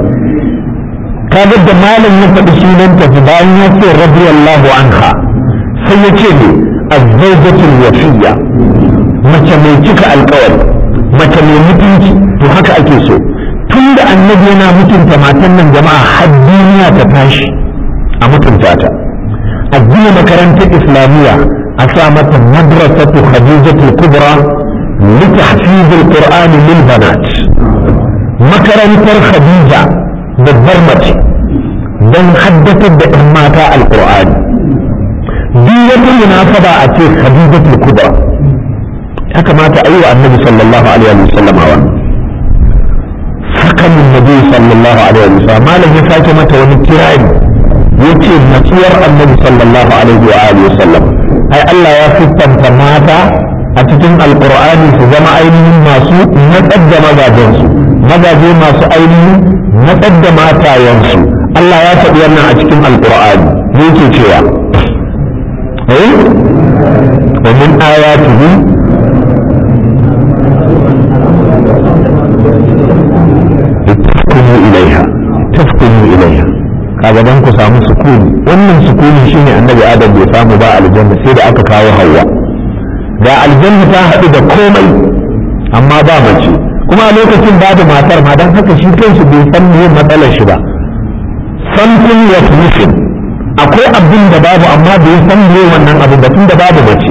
kaga da malam ya faɗi sunanta fi bayan ya ce radiyallahu anha sai ya ce ne azzawjatul wafiyya mace mai cika alkawari mace mai mutunci to haka ake so tun da annabi yana mutunta matan nan jama'a har duniya ta tashi a mutunta ta a gina makarantar islamiyya a sa mata madrasatu khadijatul kubra لتحفيظ القرآن للبنات makarantar Khadija babbar mace don haddatar da ‘yan mata alƙur'ani duk wata munasaba a ce Khadija kubra ya kamata a yi wa annabi sallallahu alaihi wa sallam wa sakamin nabi sallallahu alaihi wa sallam malam ya sake mata wani kirari yace matsuwar annabi sallallahu alaihi wa alihi wa sallam ai Allah ya siffanta mata a cikin alkur'ani su zama ainihin masu natsar da mazajensu mazaje masu ainihin natsar da matayensu Allah ya faɗi wannan a cikin alkur'ani ne yake cewa eh wa min ayatihi tafkunu ilaiha tafkunu ilaiha kaga dan ku samu sukuni wannan sukuni shine annabi adam bai samu ba aljanna sai da aka kawo hawa ga aljanna ta haɗu da komai amma ba mace kuma a lokacin babu matar ma don haka shi kanshi bai san me matsalar shi ba something was missing akwai abin da babu amma bai san me wannan abin ba tun da babu mace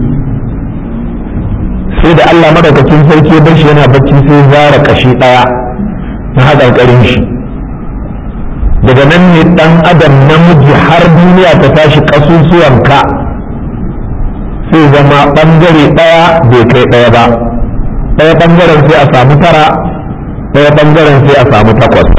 sai da Allah madaukakin sarki ya bar shi yana bacci sai zara kashi ɗaya na haƙarƙarin shi daga nan ne ɗan adam namiji har duniya ta tashi ƙasusuwanka sai zama ɓangare ɗaya bai kai ɗaya ba ɗaya ɓangaren sai a samu tara ɗaya ɓangaren sai a samu takwas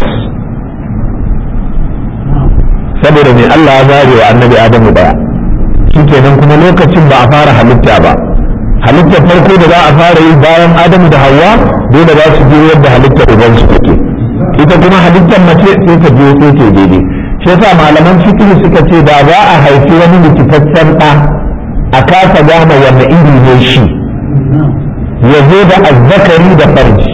saboda mai Allah ya zare wa annabi Adamu ɗaya shi kenan kuma lokacin ba a fara halitta ba halittar farko da za a fara yi bayan Adamu da Hawwa dole za su biyo yadda halittar ubansu take ita kuma halittar mace sai ta biyo sai ta daidai shi yasa malaman fikihu suka ce da za a haifi wani likitaccen ɗa a kasa gane wanne iri ne shi ya zo da azzakari da farji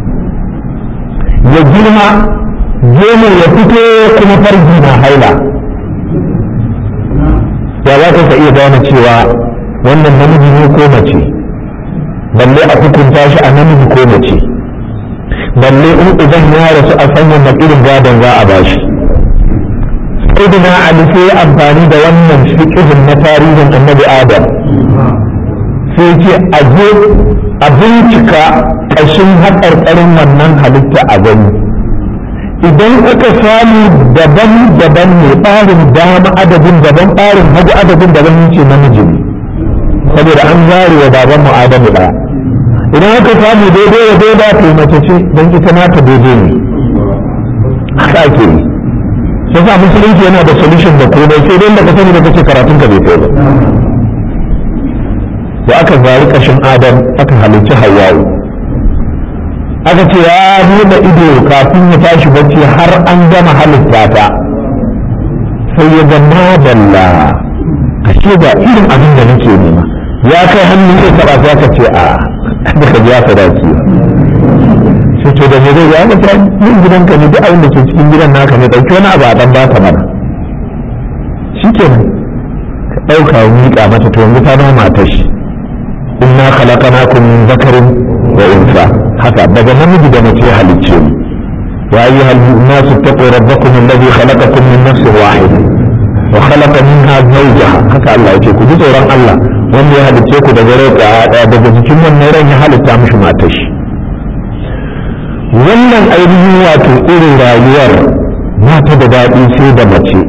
ya girma gemu ya fito kuma farji na haila ya za ka iya gane cewa wannan namiji ne ko mace balle a hukunta shi a namiji ko mace balle in idan ya rasu a sanya na irin gadon za a bashi sayyidina ali sai amfani da wannan fiqhin na tarihin annabi adam sai ce a je a bincika ƙashin haƙarƙarin wannan halitta a gani idan aka samu daban-daban ne ɓarin dama adadin daban ɓarin hagu adadin daban ce namiji ne saboda an zare wa baban mu adamu ɗaya idan aka samu daidai wa daidai to mace ce don ita nata daidai ne haka ake yi sai sa musulunci yana da solution da komai sai dai da ka sani da kace karatun ka bai kai ba da aka zari kashin adam aka halicci hawa'u aka ce ya buɗe ido kafin ya tashi bacci har an gama halitta ta sai ya ga madalla ashe ga irin abin da nake nema ya kai hannu ya taɓa sai aka ce a baka biya sadaki sai to da me zai ya ga yin gidanka ne duk abin da ke cikin gidan naka ne dauki wani abu a dan baka mana shikenan ka dauka wa miƙa mata to yanzu ta zama matar shi inna khalaqnakum min dhakarin wa unsa haka daga namiji da mace halicce mu ya ayyuhal nasu taqu rabbakum alladhi khalaqakum min nafsin wahida wa khalaqa minha zawjaha haka Allah yake ku ji tsoron Allah wanda ya halicce ku daga rai ɗaya daga jikin wannan ran ya halitta mishi matar shi wannan ainihin wato irin rayuwar mata da daɗi sai da mace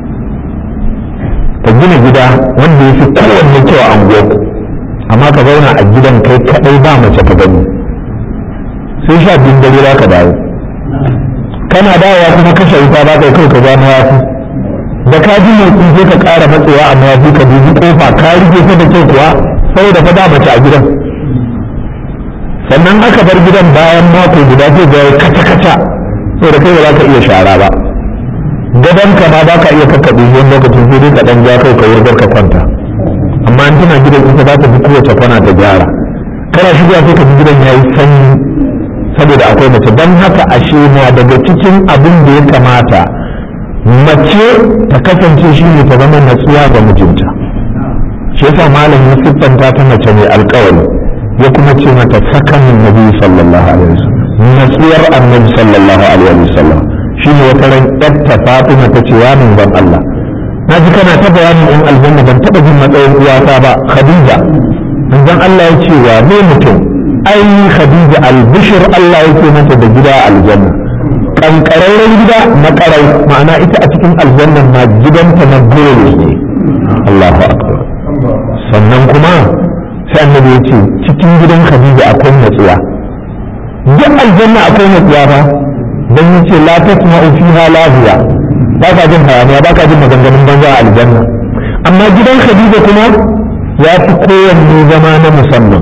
ka gina gida wanda ya fi kowanne kyau a anguwarku amma ka zauna a gidan kai kaɗai ba mace ka gani sai sha biyun dare za ka dawo kana dawowa kuma kashe wuta ba kai kai ka ga mayafi da ka ji motsi sai ka ƙara matsewa a mayafi ka dubi kofa ka rike ta da kyau kuwa saboda fa ba mace a gidan sannan aka bar gidan bayan mako guda zai ga kata kata saboda kai ba za ka iya shara ba gadon ka ma ba ka iya kakkaɓe wani lokacin sai dai ka ɗan ja kai ka wurgar ka kwanta amma an tana gidan ita za ta bi kowace kwana ta gyara kana shiga sai ka ji gidan ya yi sanyi saboda akwai mace don haka ashe na daga cikin abin da ya kamata mace ta kasance shi ne ta zama natsuwa ga mijinta shi yasa malam ya siffanta ta mace mai alkawari ya kuma ce mata sakanin nabi sallallahu alaihi wasallam natsuwar annabi sallallahu alaihi wasallam shi ne wata ran yarta fatima ta ce ya min ban Allah na ji kana ta bayanin in aljanna ban taɓa jin matsayin uwata ba khadija manzon Allah ya ce wa ne mutum ai khadija albishir Allah yake mata da gida aljanna kankararren gida na karau ma'ana ita a cikin aljannan ma gidanta na gure ne Allahu akbar sannan kuma sai annabi ya ce cikin gidan khadija akwai natsuwa duk aljanna akwai natsuwa ba dan yace la tasma'u fiha lahiya ba ka jin hayaniya ba ka jin maganganun banza a aljanna amma gidan khadija kuma ya fi kowanne zama na musamman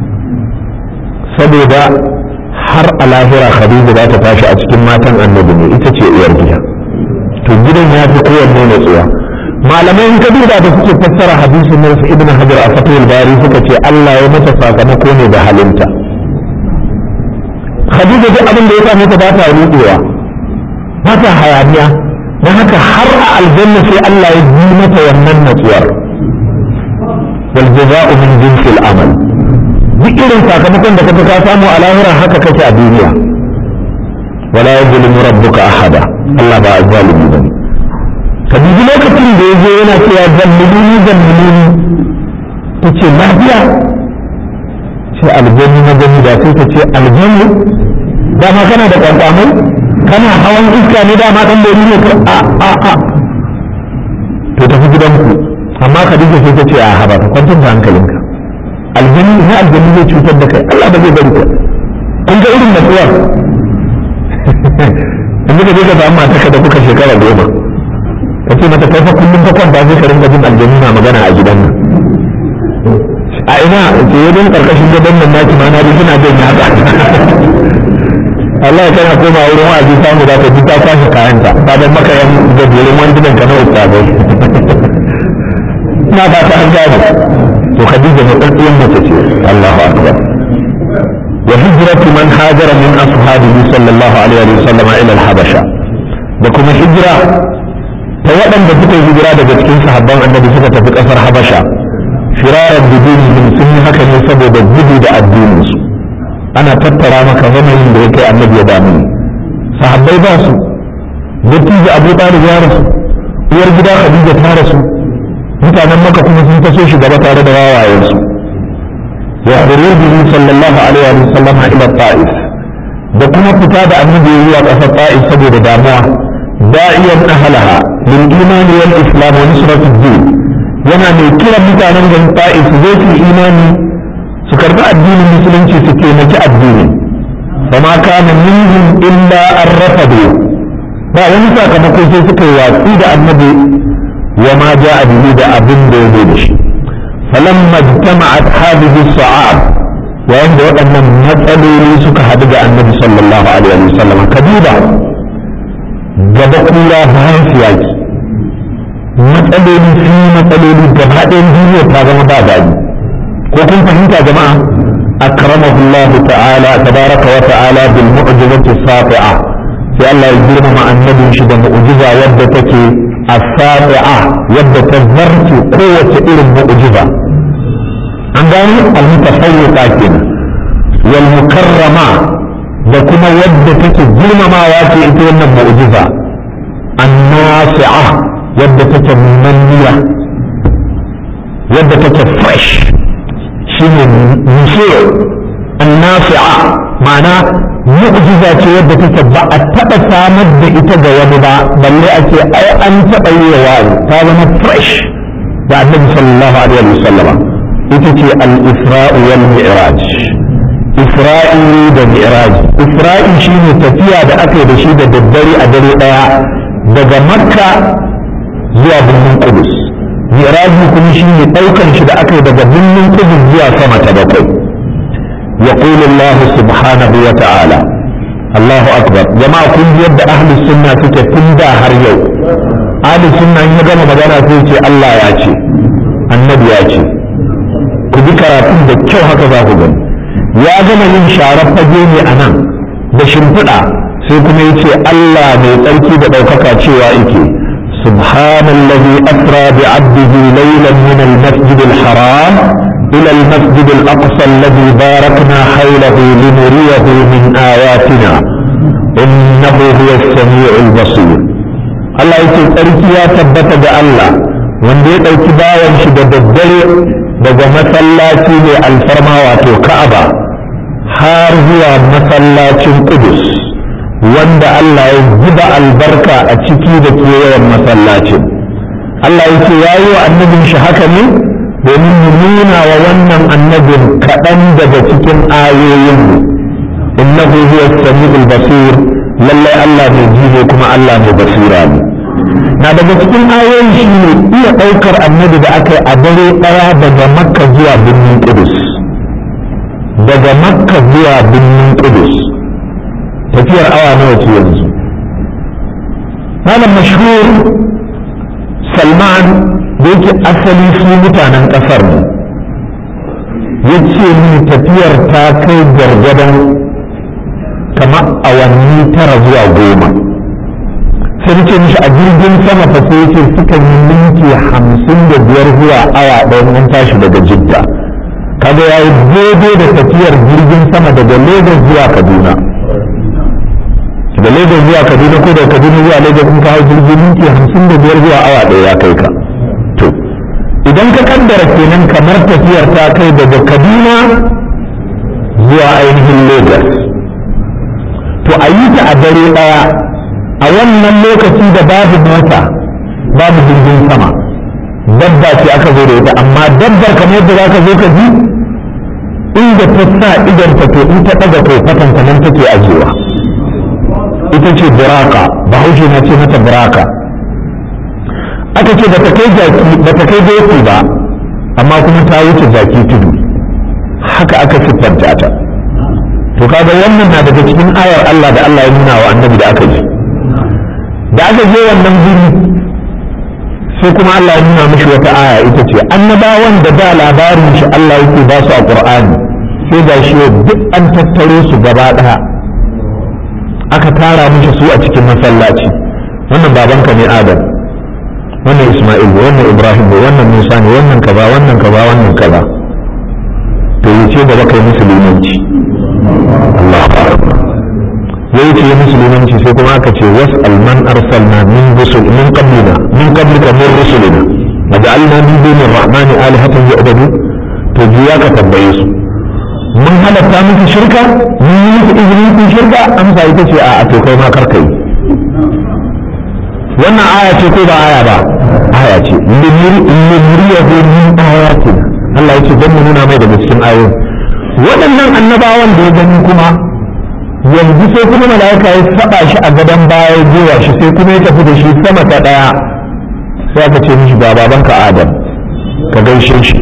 saboda har a lahira khadija za ta tashi a cikin matan annabi ne ita ce uwar gida to gidan ya fi kowanne natsuwa malamai in ka duba da suke fassara hadisin nan su ibn hajar a fatul bari suka ce Allah ya mata sakamako ne da halinta khadija duk abin da ya same ta ba ta rudewa ba ta hayaniya don haka har a aljanna sai Allah ya yi mata wannan natsuwar wal jaza'u min jinsil amal duk irin sakamakon da kaga ka samu a lahira haka kake a duniya wala yuzlimu rabbuka ahada Allah ba zalimi bane ka dubi lokacin da yaje yana cewa zalliluni zalliluni tace lafiya ce aljanni na gani da sai ta ce aljanni dama kana da kwankwamai kana hawan iska ne dama dan lori ne a a a to tafi gidanku amma Khadija sai ta ce a haba ka kwantar da hankalinka aljanni ne aljanni zai cutar da kai Allah ba zai bari ka kun ga irin natsuwar in ka je ka samu mata da kuka shekara goma ka ce mata kai fa kullum ka kwanta sai ka rinka jin aljanni na magana a gidan nan a ina ce wajen karkashin gadon nan naki ma na ji suna jin yatsa Allah ya kana koma wurin wa'azi samu da ka ji ta kwashe kayanta ta ban maka yan gajerun wandunan ka na ustazai na ba ta an gane to Khadija ne tsantsiyan mace ce Allahu akbar wa hijratu man hajara min ashabihi sallallahu alaihi wa sallam ila al-habasha da kuma hijira ta waɗanda suka yi hijira daga cikin sahabban annabi suka tafi ƙasar habasha firarar bidinihim sun yi haka ne saboda gudu da addininsu ana tattara maka yanayin da ya kai annabi ya damu sahabbai ba su dattijo abu talib ya rasu uwar gida khadija ta rasu mutanen maka kuma sun taso shi gaba tare da wawayensu wa khurujihi sallallahu alaihi wa sallam ila ta'if da kuma fita da annabi zuwa kasar ta'if saboda damuwa da'iyan ahlaha lil iman wal islam wa nusrat ad-din yana mai kiran mutanen garin ta'if su zo su imani su karbi addinin musulunci su taimaki addinin فما كان منهم إلا أن رفضوا ba wani sakamako sai suka yi watsi da annabi wa ma ja a bihi da abin da ya zo da shi falamma jama'at hadhihi sa'ab yayin da waɗannan matsaloli suka haɗu da annabi sallallahu alaihi wa sallam kaduba gaba kura bayan siyaki matsaloli sun yi matsaloli gaba ɗayan duniya ta zama ba daɗi ko kun fahimta jama'a أكرمه الله تعالى تبارك وتعالى بالمعجزة الساطعة في الله يجرم مع النبي شد معجزة ودتك الساطعة ودت الزرت قوة إلى المعجزة عندنا المتفوقة كنا والمكرمة da kuma wadda take girmamawa ce ita wannan mu'jiza annasi'a wadda take munanniya wadda take fresh shine nusur annasi'a ma'ana mu'jiza ce wadda take ba a taɓa samar da ita ga wani ba balle a ce ai an taɓa yi wa wani ta zama fresh da annabi sallallahu alaihi wa sallam ita ce al-isra'u wal mi'raj isra'i da mi'raj isra'i shine tafiya da aka yi da shi da daddare a dare daya daga makka zuwa birnin kudus mi'raji kuma shine daukan shi da aka yi daga birnin kudus zuwa sama ta bakwai يقول الله سبحانه وتعالى الله أكبر جماعة كل يد أهل السنة تكي تندى هر يوم أهل السنة إن يقام مدانا تيجي الله ياتي النبي ياتي كذي كراتين دا كيو هكذا هو ya gama yin sharar fage ne a nan da shimfiɗa sai kuma ya ce Allah mai tsarki da ɗaukaka cewa yake subhanallazi asra bi abdihi laylan min al-masjid al-haram ila al-masjid al-aqsa alladhi barakna hawlahu linuriyahu min ayatina innahu huwa as-sami'u al-basir Allah yake tsarki ya tabbata da Allah wanda ya ɗauki bawan shi da daddare daga masallaci mai alfarma wato Ka'aba har zuwa masallacin Kudus wanda Allah ya zuba albarka a ciki da kewayen masallacin Allah ya ce ya yi wa annabin shi haka ne domin mu nuna wa wannan annabin kaɗan daga cikin ayoyin innahu huwa samiul basir lallai Allah mai ji ne kuma Allah mai basira ne na daga cikin ayoyin shi ne iya ɗaukar annabi da aka yi a dare ɗaya daga makka zuwa birnin Kudus. daga makka zuwa birnin kudus tafiyar awa nawa ce yanzu malam mashhur salman da yake asali su mutanen kasar ne ya ce min tafiyar ta kai gargadon kamar awanni tara zuwa goma sai ce mishi a jirgin sama fa sai ce suka yi minti hamsin da biyar zuwa awa ɗaya an tashi daga jidda kaga ya yi daidai da tafiyar jirgin sama daga lagos zuwa kaduna da lagos zuwa kaduna ko da kaduna zuwa lagos in kawo jirgin minti hamsin da biyar zuwa awa ɗaya ya kai ka to idan ka kaddara kenan kamar tafiyar ta kai daga kaduna zuwa ainihin lagos to a yi ta a dare ɗaya a wannan lokaci da babu mota babu jirgin sama dabba ce aka zo da ita amma dabbar kamar yadda za ka zo ka ji inda ta sa idanta to in ta ɗaga to fatanta nan take ajewa ita ce buraka bahaushe na ce mata buraka aka ce bata kai jaki bata kai doki ba amma kuma ta wuce jaki tudu haka aka siffanta ta to kaga wannan na daga cikin ayar Allah da Allah ya nuna wa annabi da aka ji da aka je wannan guri sai kuma Allah ya nuna mishi wata aya ita ce annabawan da da labarin shi Allah yake ba su a Qur'ani sai ga shi duk an tattaro su gaba daya aka tara mishi su a cikin masallaci wannan babanka ne Adam wannan Isma'il ne wannan Ibrahim ne wannan Musa ne wannan kaza wannan kaza wannan kaza to yace da baka yi musulunci Allahu akbar ya yi ce musulmanci sai kuma aka ce was alman arsalna min rusul min qablina min qablika min rusulina waja'alna min dunir rahmani alihatan yu'badu to jiya ka tambaye su mun halatta muku shirka mun yi muku izinin ku shirka amsa ita ce a to kai ma karka yi wannan aya ce ko ba aya ba aya ce limuriyahu min ayatin Allah ya ce don mu nuna mai daga cikin ayoyin waɗannan annabawan da ya gani kuma yanzu sai kuma mala'ika ya saba shi a gadon baya zuwa shi sai kuma ya tafi da shi sama ta ɗaya sai aka ce mishi ga babanka adam ka gaishe shi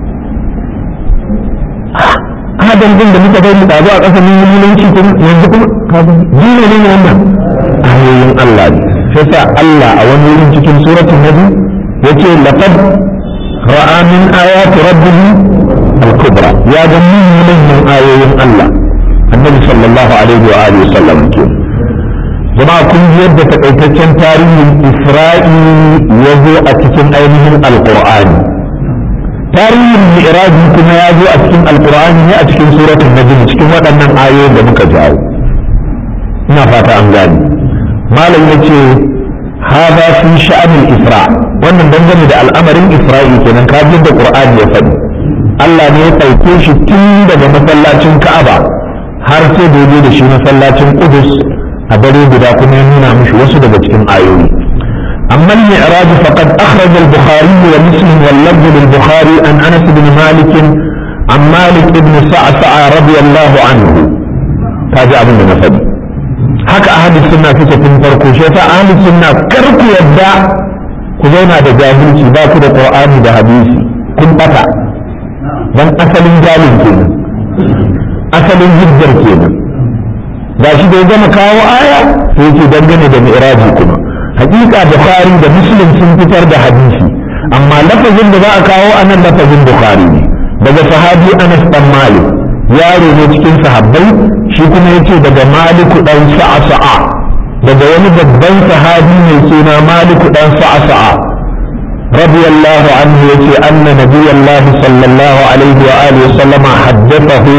adam din da muka bari ɗazu a ƙasa mun musulunci kuma yanzu kuma ka ga dole ne wannan ayoyin Allah ne sai sa Allah a wani wurin cikin suratul nabi yace laqad ra'a min ayati rabbih al-kubra ya ga manyan ayoyin Allah annabi sallallahu alaihi wa alihi wasallam ke jama'a kun ji yadda takaitaccen tarihin Isra'i ya zo a cikin ainihin alqur'ani tarihin mi'raji kuma ya zo a cikin alqur'ani ne a cikin suratul najm cikin waɗannan ayoyin da muka jawo ina fata an gane malam yace hada fi sha'anil isra wannan dangane da al'amarin isra'i kenan kafin da qur'ani ya faɗi Allah ne ya ɗauke shi tun daga masallacin Ka'aba har sai da da shi masallacin Qudus a dare guda kuma ya nuna mishi wasu daga cikin ayoyi أما المعراج فقد أخرج البخاري ومسلم واللفظ للبخاري عن أنس بن مالك عن مالك بن سعسع رضي الله عنه تاجع بن نفد haka ahli sunna suke tun farko shi yasa ahli sunna kar ku yadda ku zauna da jahilci ba ku da qur'ani da hadisi kun bata dan asalin jalin kenan asalin hujjar kenan ga shi da ya gama kawo aya sai yake dangane da mi'raji kuma hakika bukhari da muslim sun fitar da hadisi amma lafazin da za a kawo anan lafazin bukhari ne daga sahabi anas dan malik yaro ne cikin sahabbai shi kuma yace daga maliku dan sa'sa'a daga wani babban sahabi mai suna maliku dan sa'sa'a radiyallahu anhu yace anna nabiyallah sallallahu alaihi wa alihi wa sallama haddathahu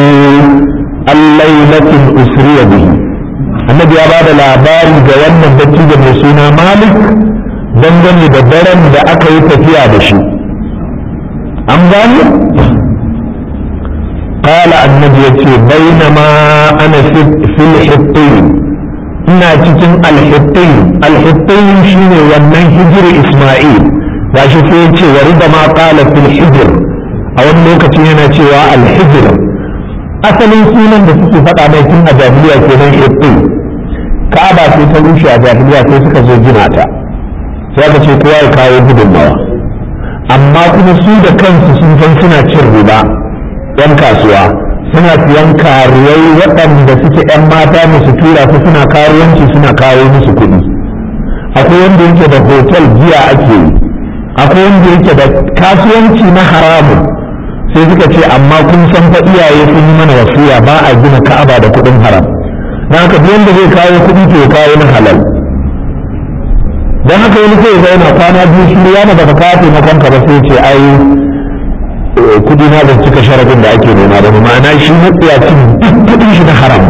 al-lailatul usriya bihi annabi ya bada labari ga wannan dattijo mai suna malik dangane da daren da aka yi tafiya da shi an gani قال النبي يتي بينما أنا في, في الحطين إنا تتن الحطين الحطين شيني ومن هجر إسماعيل gashi sai yace wa rida ma qala fil hijr a wani lokaci yana cewa al hijr asalin sunan da suke faɗa mai tun a jahiliya kenan hitti ka'aba sai ta rushe a jahiliya sai suka zo gina ta sai aka ce kowa ya kawo gudunmawa amma kuma su da kansu sun san suna cin riba yan kasuwa suna siyan karuwai waɗanda suke yan mata musu tura su suna karuwanci suna kawo musu kuɗi akwai wanda yake da hotel jiya ake yi akwai wanda yake da kasuwanci na haramun sai suka ce amma kun san fa iyaye sun yi mana wasiya ba a gina ka'aba da kuɗin haram don haka duk wanda zai kawo kuɗi to ya kawo na halal don haka wani sai ya na kwana biyu shi ya ba ka kawo taimakon ka ba sai ce ai kudi na ban cika sharadin da ake nema da ma'ana shi matsiyacin duk kudin shi na haram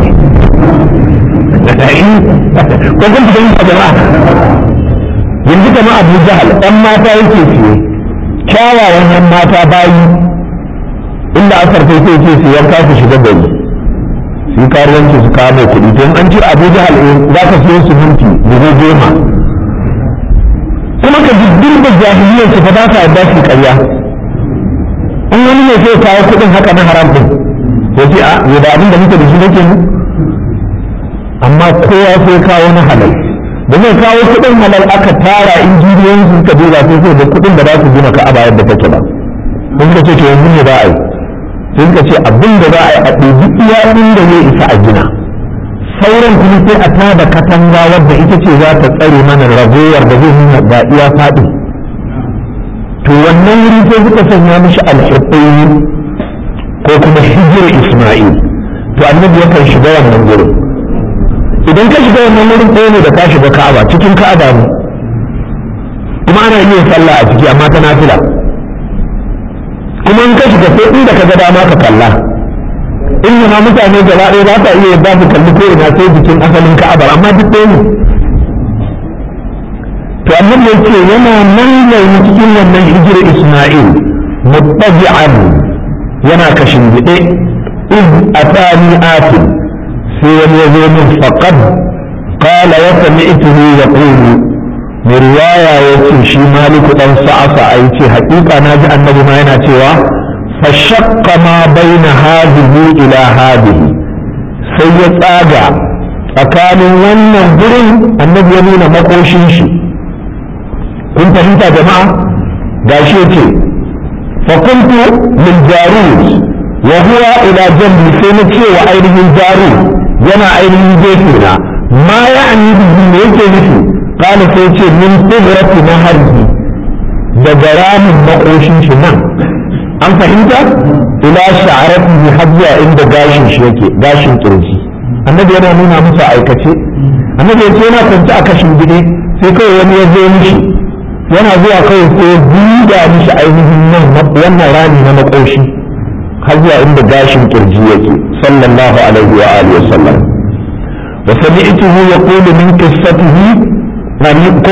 ne ko kun fahimta jama'a yanzu kama abu jahal ɗan mata yake siye kyawawan yan mata bayi inda asar kai sai ce su yanka su shiga gari su karuwanci su kawo mai kuɗi to an ce abu jahal za ka siyo su minti dubu goma kuma ka jiddin da jahiliyar su fa ba sa yadda su karya in wani ne sai kawo kuɗin haka na haram din ya ce a ya da abin da muke da shi nake mu amma kowa sai kawo na halal da zai kawo kuɗin halal aka tara injiniyoyin su suka duba sai sai da kuɗin da za su gina ka'aba yadda take ba sun suka ce to yanzu ne za a yi sai suka ce abin da za a yi a ɗebi iya inda zai isa a gina sauran kuma sai a tada katanga wadda ita ce za ta tsare mana ragowar da zai nuna ga iya faɗi to wannan wuri sai suka sanya mishi alhiɓɓi ko kuma hijir isma'il to annabi yakan shiga wannan gurin idan ka shiga wannan wurin ɗaya ne da ka shiga ka'aba cikin ka'aba ne kuma ana iya sallah a ciki amma ta nafila kuma in ka shiga sai inda ka ga dama ka kalla in ma mutane gaba ɗaya ba ta iya yadda su kalli ko ina sai jikin asalin ka'abar amma duk ɗaya ne to annabi ya ce yana nan yayin cikin wannan hijira isma'il muttabi'an yana kashin gide in atani atin sai wani ya zo min faqad qala wa sami'tuhu yaqulu mai riwaya ya ce shi maliku dan sa'asa a ce haƙiƙa na ji annabi ma yana cewa fashakka ma baina hadihi ila hadihi sai ya tsaga tsakanin wannan gurin annabi ya nuna makoshin shi kun fahimta jama'a gashi yace fa kuntu lil jarud wa huwa ila jambi sai na ce wa ainihin jarud yana ainihin gefe na ma ya'ni bihi me yake nufi قال سيتي من قدرة نهره daga ramin makoshin shi nan an fahimta ila sha'aratihi har zuwa inda gashin shi yake gashin kirji annabi yana nuna musu aikace annabi ya ce yana kwance a kashin gidi sai kawai wani ya zo mishi yana zuwa kawai sai ya buga mishi ainihin nan wannan rami na makoshi har zuwa inda gashin kirji yake sallallahu alaihi wa alihi wa sallam wa sami'tuhu yaqulu min qissatihi ko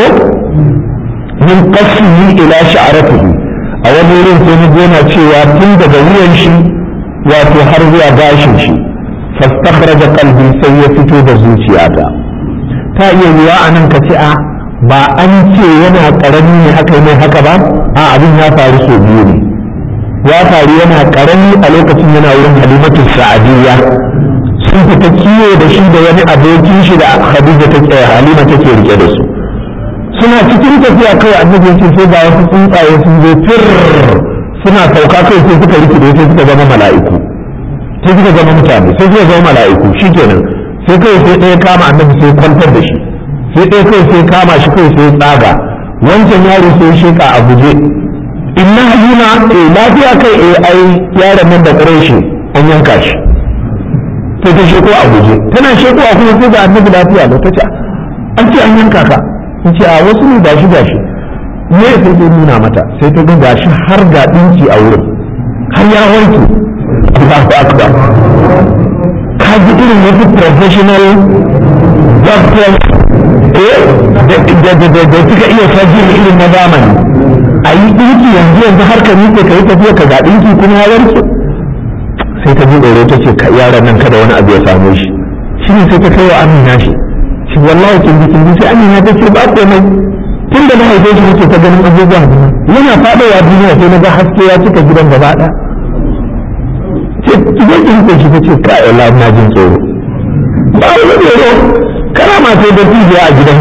min qasmihi ila sha'ratihi a wani wurin sai na yana cewa tun daga wuyan shi wato har zuwa gashin shi fastakhraja qalbi sai ya fito da zuciyata ta iya yiwa a nan ka ce a ba an ce yana karami ne aka yi mai haka ba a abin ya faru sau biyu ne ya faru yana karami a lokacin yana wurin halimatu sa'adiyya sun fita kiwo da shi da wani abokin shi da Khadija take Halima take rike da su suna cikin tafiya kawai annabi ce sai ga wasu tsuntsaye sun zo fir suna sauka kai sai suka rikide sai suka zama mala'iku sai suka zama mutane sai suka zama mala'iku shikenan sai kai sai ɗaya kama annabi sai kwantar da shi sai ɗaya kai sai kama shi kai sai tsaga wancan yaro sai sheka a guje inna halima eh lafiya kai eh ai yaron nan da ƙureshi an yanka shi sai ta sheko a guje tana sheko a kuma sai ga annabi lafiya da ta ce an ce an yanka ka in ce a wasu ne gashi gashi me sai ta nuna mata sai ta ga gashi har ga dinki a wurin har ya wanke Allahu akbar ka ji irin wasu professional doctors eh da da da da suka iya sajin irin na zamani a yi dinki yanzu yanzu har ka miƙe ka yi tafiya ka ga dinki kuma ya warke sai ta ji tsoro ta ce yaran nan kada wani abu ya same shi shi ne sai ta kai wa amina shi shi wallahi kin ji kin ji sai amina ta ce ba komai tun da na haife shi nake ta ganin abubuwa yana faɗowa duniya sai na ga haske ya cika gidan gaba ɗaya ce ki je ki rike shi ta ce kai wallahi ina jin tsoro ba wani tsoro karama sai da tijiya a gidan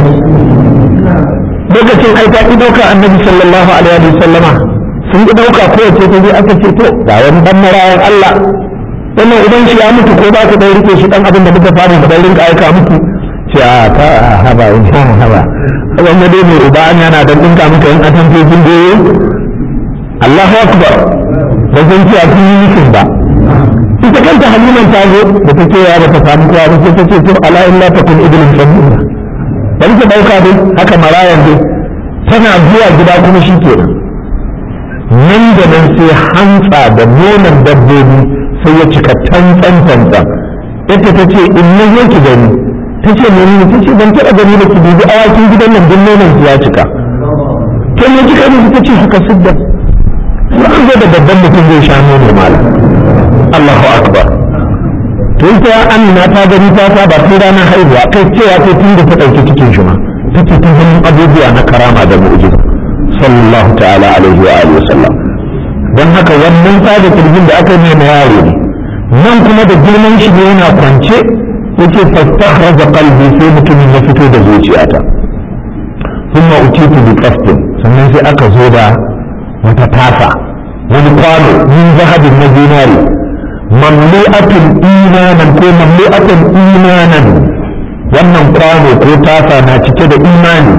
lokacin ai ta ki ɗauka annabi sallallahu alaihi wa sallama sun ki ɗauka kowace ta je aka ce to ga wani ɗan marayan Allah wannan idan shi ya mutu ko ba ku ɗan rike shi ɗan abin da muka fara da ɗan rinka aika muku ce a ta haba in sha haba wanda dai mai uba an yana dan dinka maka yan atan fejin goyo Allahu akbar ba zan ce a kun yi nufin ba ita kanta haliman ta zo da ta ce ya ba ta samu kowa ba sai ta ce to ala illa ta kun ibnin sabila bari ta dauka dai haka marayan dai tana zuwa gida kuma shi kenan nan da nan sai hantsa da nonon dabbobi sai ya cika tantsan tantsan ita ta ce in na zo ki gani ta ce ne ne ta ce ban taɓa gani da ki dubi awakin gidan nan din nonon su ya cika ta ne kika ne ta ce haka sidda sai an zo da babban mutum zai sha nono malam Allahu akbar to ita Amina ta gani ta ta ba tun ranar haihuwa kai cewa sai tun da ta ɗauki cikin shi ma ta ce ta ganin abubuwa na karama da mu'jiza sallallahu ta'ala alaihi wa alihi wasallam don haka wannan tsaga kirgin da aka yi na yaro ne nan kuma da girman shi ne yana kwance yake fastakhraja qalbi sai mutumin ya fito da zuciyata thumma utitu bi qasdin sannan sai aka zo da wata tasa wani kwano min zahabin na zinari mamlu'atun imanan ko mamlu'atun imanan wannan kwano ko tasa na cike da imani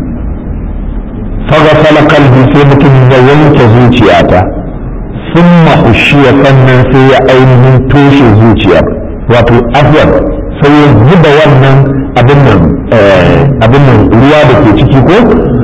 faghasala qalbi sai mutumin ya wanke zuciyata thumma ushiya sannan sai ya ainihin toshe zuciyar wato afwan sai ya zuba wannan abin nan abin nan ruwa da ke ciki ko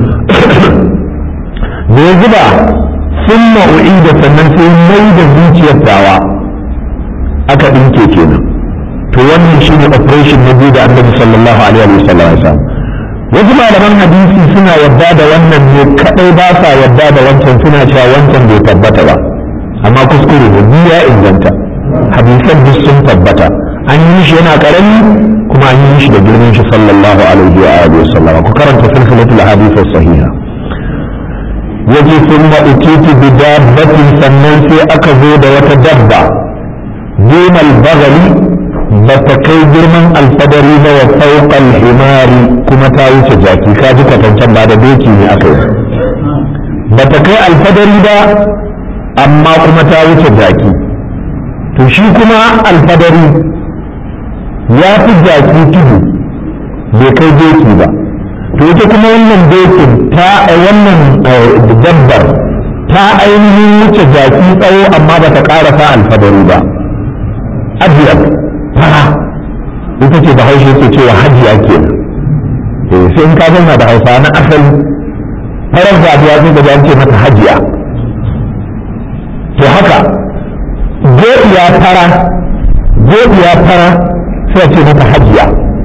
da ya zuba sun ma'u'i da sannan sai mai da zuciyar tawa aka ɗinke kenan to wannan shine operation na biyu da annabi sallallahu alaihi wa sallam ya samu wasu malaman hadisi suna yadda da wannan ne kadai ba sa yadda da wancan suna cewa wancan bai tabbata ba amma kuskure ne biyu ya inganta hadisan duk sun tabbata an yi shi yana karami kuma an yi shi da girman shi sallallahu alaihi wa alihi wa sallam ku karanta silsilatul ahadith sahiha yaje sun ma utitu bi dabbatin sannan sai aka zo da wata dabba dumal bagali ba ta kai girman alfadari ba wa fauqal himari kuma ta wuce jaki ka ji kwatancan ba da doki ne aka yi ba ta kai alfadari ba amma kuma ta wuce jaki to shi kuma alfadari ya fi jaki tudu bai kai doki ba to ita kuma wannan dokin ta wannan dabbar ta ainihin wuce jaki tsawo amma ba ta ƙarasa alfadari ba ajiyar fara ita ce da haushe ke cewa hajiya ke sai in ka zauna da hausa na asali farar zabiya sai ga an ce mata hajiya to haka godiya fara godiya fara sai ce mata hajiya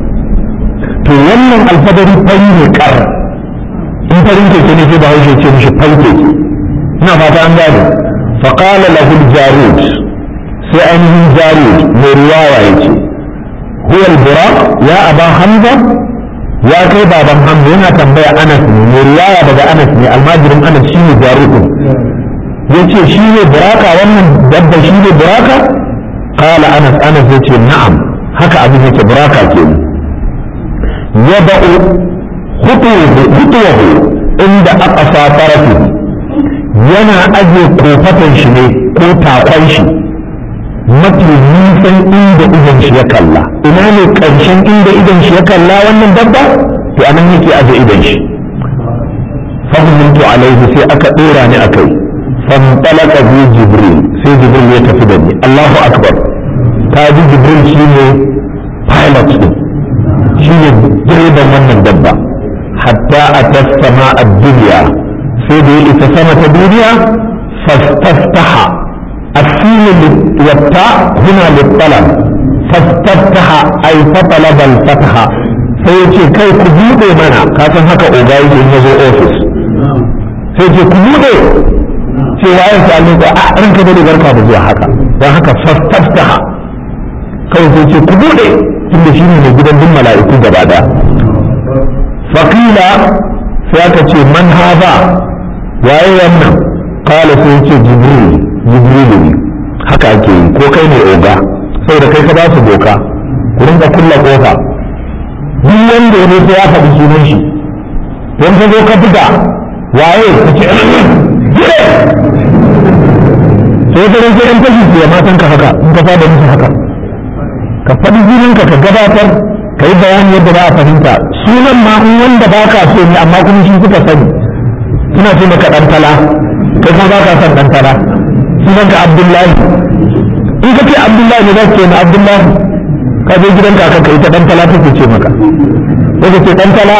to wannan alfadari fari ne kar in farin keke ne sai da haushe ce mishi fari keke ina fata an gane faqala lahu al-jarud sai ainihin jarud mai riwaya yace huwa al-buraq ya aba hamza ya kai baban hamza yana tambaya anas ne mai riwaya daga anas ne almajirin anas shine jarud yace shi ne buraka wannan dabba shi ne buraka qala anas anas yace na'am haka abin yake buraka kenan yada'u khutuwahu inda aqsa tarafihi yana aje kofatan shi ne ko takon shi mafi nisan inda idan shi ya kalla ina ne ƙarshen inda idan shi ya kalla wannan dabba to anan yake aje idan shi fahimtu alaihi sai aka ɗora ni a kai fantalaka bi jibril sai jibril ya tafi da ni allahu akbar ta ji jibril shine pilot din shine direban wannan dabba hatta a tasama a duniya sai da ya isa sama ta duniya fastaftaha السين والتاء هنا للطلب فاستفتح أي فطلب الفتح sai ce kai ku buɗe mana ka san haka oga yake in yazo ofis sai ce ku buɗe ce wa ya sami ko a ranka da barka da zuwa haka don haka fastaftaha kawai sai ce ku buɗe tunda shi ne mai gidan duk mala'iku gaba daya fakila sai aka ce man haza waye wannan kala sai ce jibril jibrilu ne haka ake yi ko kai ne oga saboda kai ka ba su doka ku rinka kulla kofa duk wanda ya sai ya faɗi sunan shi don ka zo ka buga waye ka ce gire sai ka rinka yan fashi su ya matan ka haka in ka fada musu haka ka faɗi sunanka ka gabatar ka yi bayani yadda za a fahimta sunan ma in wanda ba ka so ne amma kuma shi suka sani suna ce maka ɗan tala kai kuma ba ka son ɗan tala sunan ka abdullahi in ka ce abdullahi ne za su ce na abdullahi ka je gidan kaka ka ita dan tala take ce maka sai ka ce dan tala